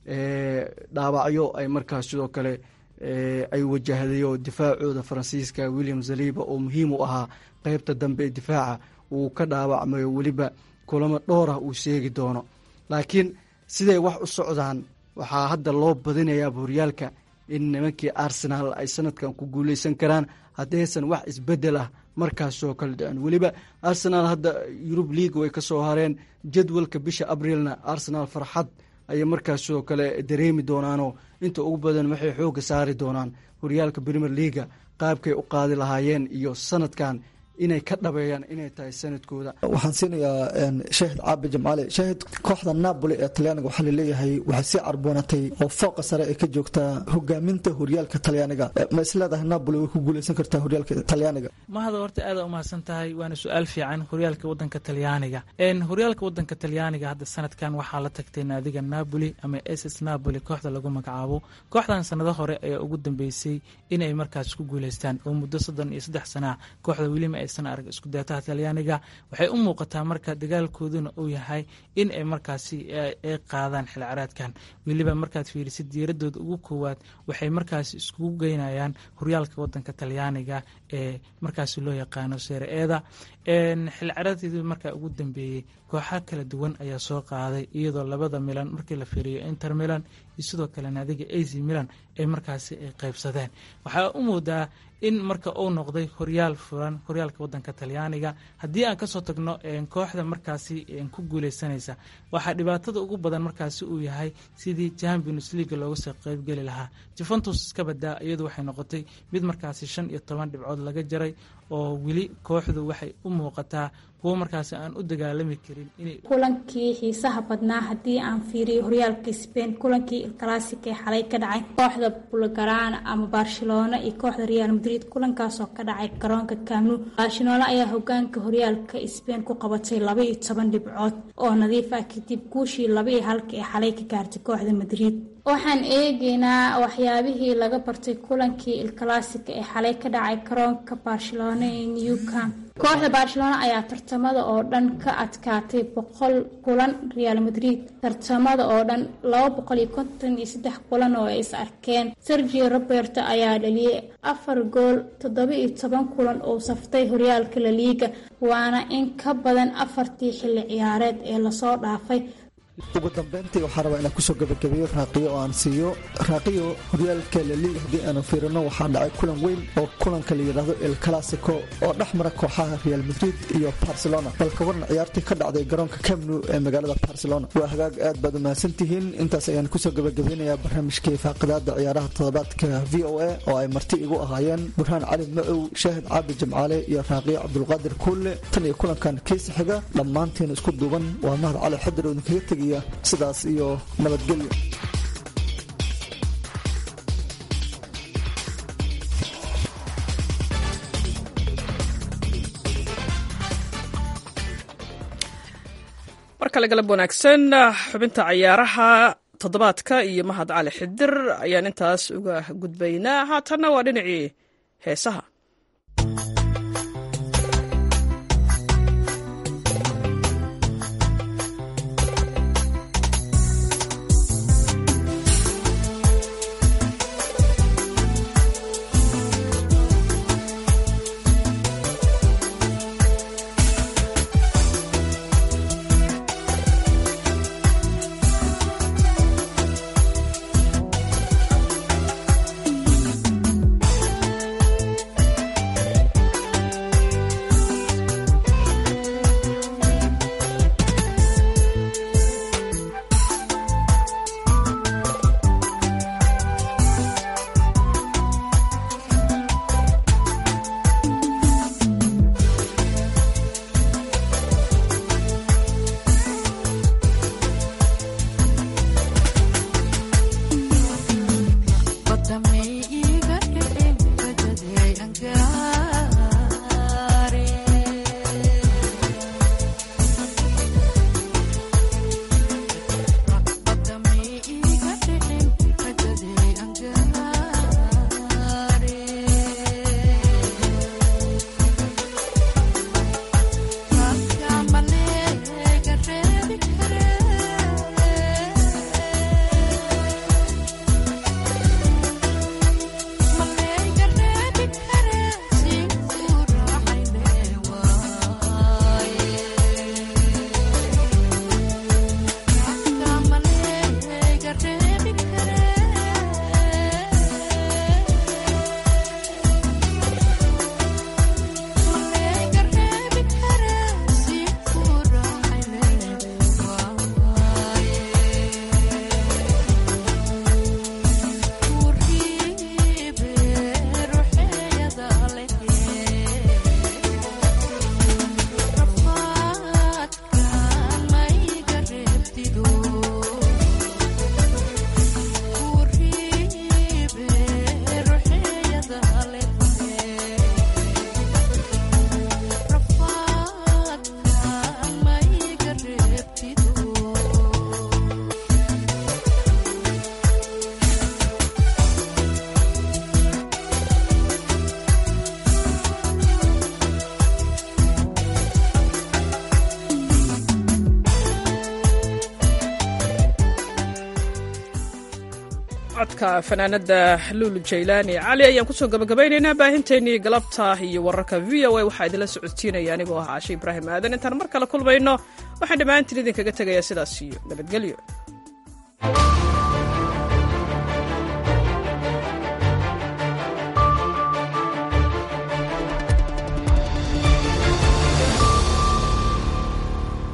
dhaawacyo ay markaas sidoo kale ay wajahday oo difaacooda faransiiska william zaliba oo muhiim u ahaa qeybta dambe ee difaaca uu ka dhaawacmayo weliba kulamo dhowrah uu sheegi doono laakiin siday wax u socdaan waxaa hadda loo badinayaaba horyaalka in nimankii arsenal ay sanadkan ku guuleysan karaan haddaysan wax isbedel ah markaasoo kale dhicin weliba arsenal hadda yurub league way ka soo hareen jadwalka bisha abrilna arsenal farxad ayay markaas sidoo kale dareemi doonaanoo inta ugu badan waxay xooga saari doonaan horyaalka premier leaga qaabkay u qaadi lahaayeen iyo sanadkan inay ka dhabeeyaan inay tahay sanadkooda waxaan siinayaa shaahid caabi jamcaale shaahid kooxda napoli ee talyaaniga waxaa laleeyahay waxay sii carboonatay oo fooqa sare ay ka joogtaa hogaaminta horyaalka talyaaniga ma isleedahay napoli way ku guuleysan kartaa horyaalka talyaaniga mahada horta aada umahadsan tahay waana su-aal fiican horyaalka wadanka talyaaniga horyaalka wadanka talyaaniga hadda sanadkan waxaa la tagtay naadiga napoli ama ss napoli kooxda lagu magacaabo kooxdan sanado hore ayaa ugu dambeysay inay markaas ku guuleystaan oo muddo soddon iyo saddex sana kooxda welima aysan arag isku dayataha talyaaniga waxay u muuqataa marka dagaalkooduna uu yahay in ay markaasi ay qaadaan xil caraadkan weliba markaad fiirisid diiradooda ugu koowaad waxay markaasi iskugu geynayaan horyaalka wadanka talyaaniga ee markaasi loo yaqaano seere-eeda xil caraadkeedii markaa ugu dambeeyey kooxa kala duwan ayaa soo qaaday iyadoo labada milan markii la fiiriyo inter milan iyo sidoo kale naadiga ac milan ay markaasi ay qaybsadeen waxaa u moodaa in marka uu noqday horyaal furan horyaalka wadanka talyaaniga haddii aan kasoo tagno kooxda markaasi ku guuleysanaysa waxaa dhibaatada ugu badan markaasi uu yahay sidii champions league looga soo qeybgeli lahaa juventus iska badaa iyadu waxay noqotay mid markaasi shan iyo toban dhibcood laga jaray oo weli kooxdu waxay u muuqataa kuwo markaasi aan u dagaalami karin inay kulankii xiisaha badnaa haddii aan fiiriyo horyaalka spain kulankii classic ee xalay ka dhacay kooxda bulgarana ama barcelona iyo kooxda real madrid kulankaasoo ka dhacay garoonka camnu barcelona ayaa hogaanka horyaalka spain ku qabatay laba iyo toban dhibcood oo nadiif ah kadib guushii laba iyo halka ee xalay ka gaartay kooxda madrid waxaan eegeynaa waxyaabihii laga bartay kulankii ilclassica ee xalay ka dhacay garoonka barcelona ee newcam kooxda barcelona ayaa tartamada oo dhan ka adkaatay boqol kulan real madrid tartamada oo dhan laba boqol iyo konton iyo saddex kulan oo ay is arkeen sergio roberto ayaa dhaliyay afar gool toddoba iyo toban kulan oo saftay horyaalka laliiga waana in ka badan afartii xilli ciyaareed ee lasoo dhaafay ugu dambeyntii waxaa rabaa inaan kusoo gabagabeeyo raaqiyo oo aan siiyo raaqiyo horyaalka laliiga haddii aanu fiirino waxaa dhacay kulan weyn oo kulanka la yidhaahdo el classico oo dhex mara kooxaha real madrid iyo barcelona balka waran ciyaartii ka dhacday garoonka camnu ee magaalada barcelona waa hagaag aad baad umahadsan tihiin intaas ayaan kusoo gabagabeynayaa barnaamijkii faaqidaada ciyaaraha toddobaadka v o a oo ay marti igu ahaayeen burhaan cali macow shaahid caabi jamcaale iyo raaqiyo cabdulqaadir kuulle tan iyo kulankan kiisa xiga dhammaantiin isku duuban waa mahad cali xadir oo idinkaga tegay sidaas iyo nabadgelyo mar kale galab wanaagsan xubinta cayaaraha toddobaadka iyo mahad cali xidir ayaan intaas uga gudbaynaa haatanna waa dhinacii heesaha codka fanaanada luulu jaylaani cali ayaan kusoo gabagabaynaynaa baahinteennii galabta iyo wararka v o a waxaa idinla socodsiinaya anigoo ah caashe ibraahim aadan intaan mar kale kulmayno waxaan dhammaantiin idinkaga tegayaa sidaas iyo nabadgelyo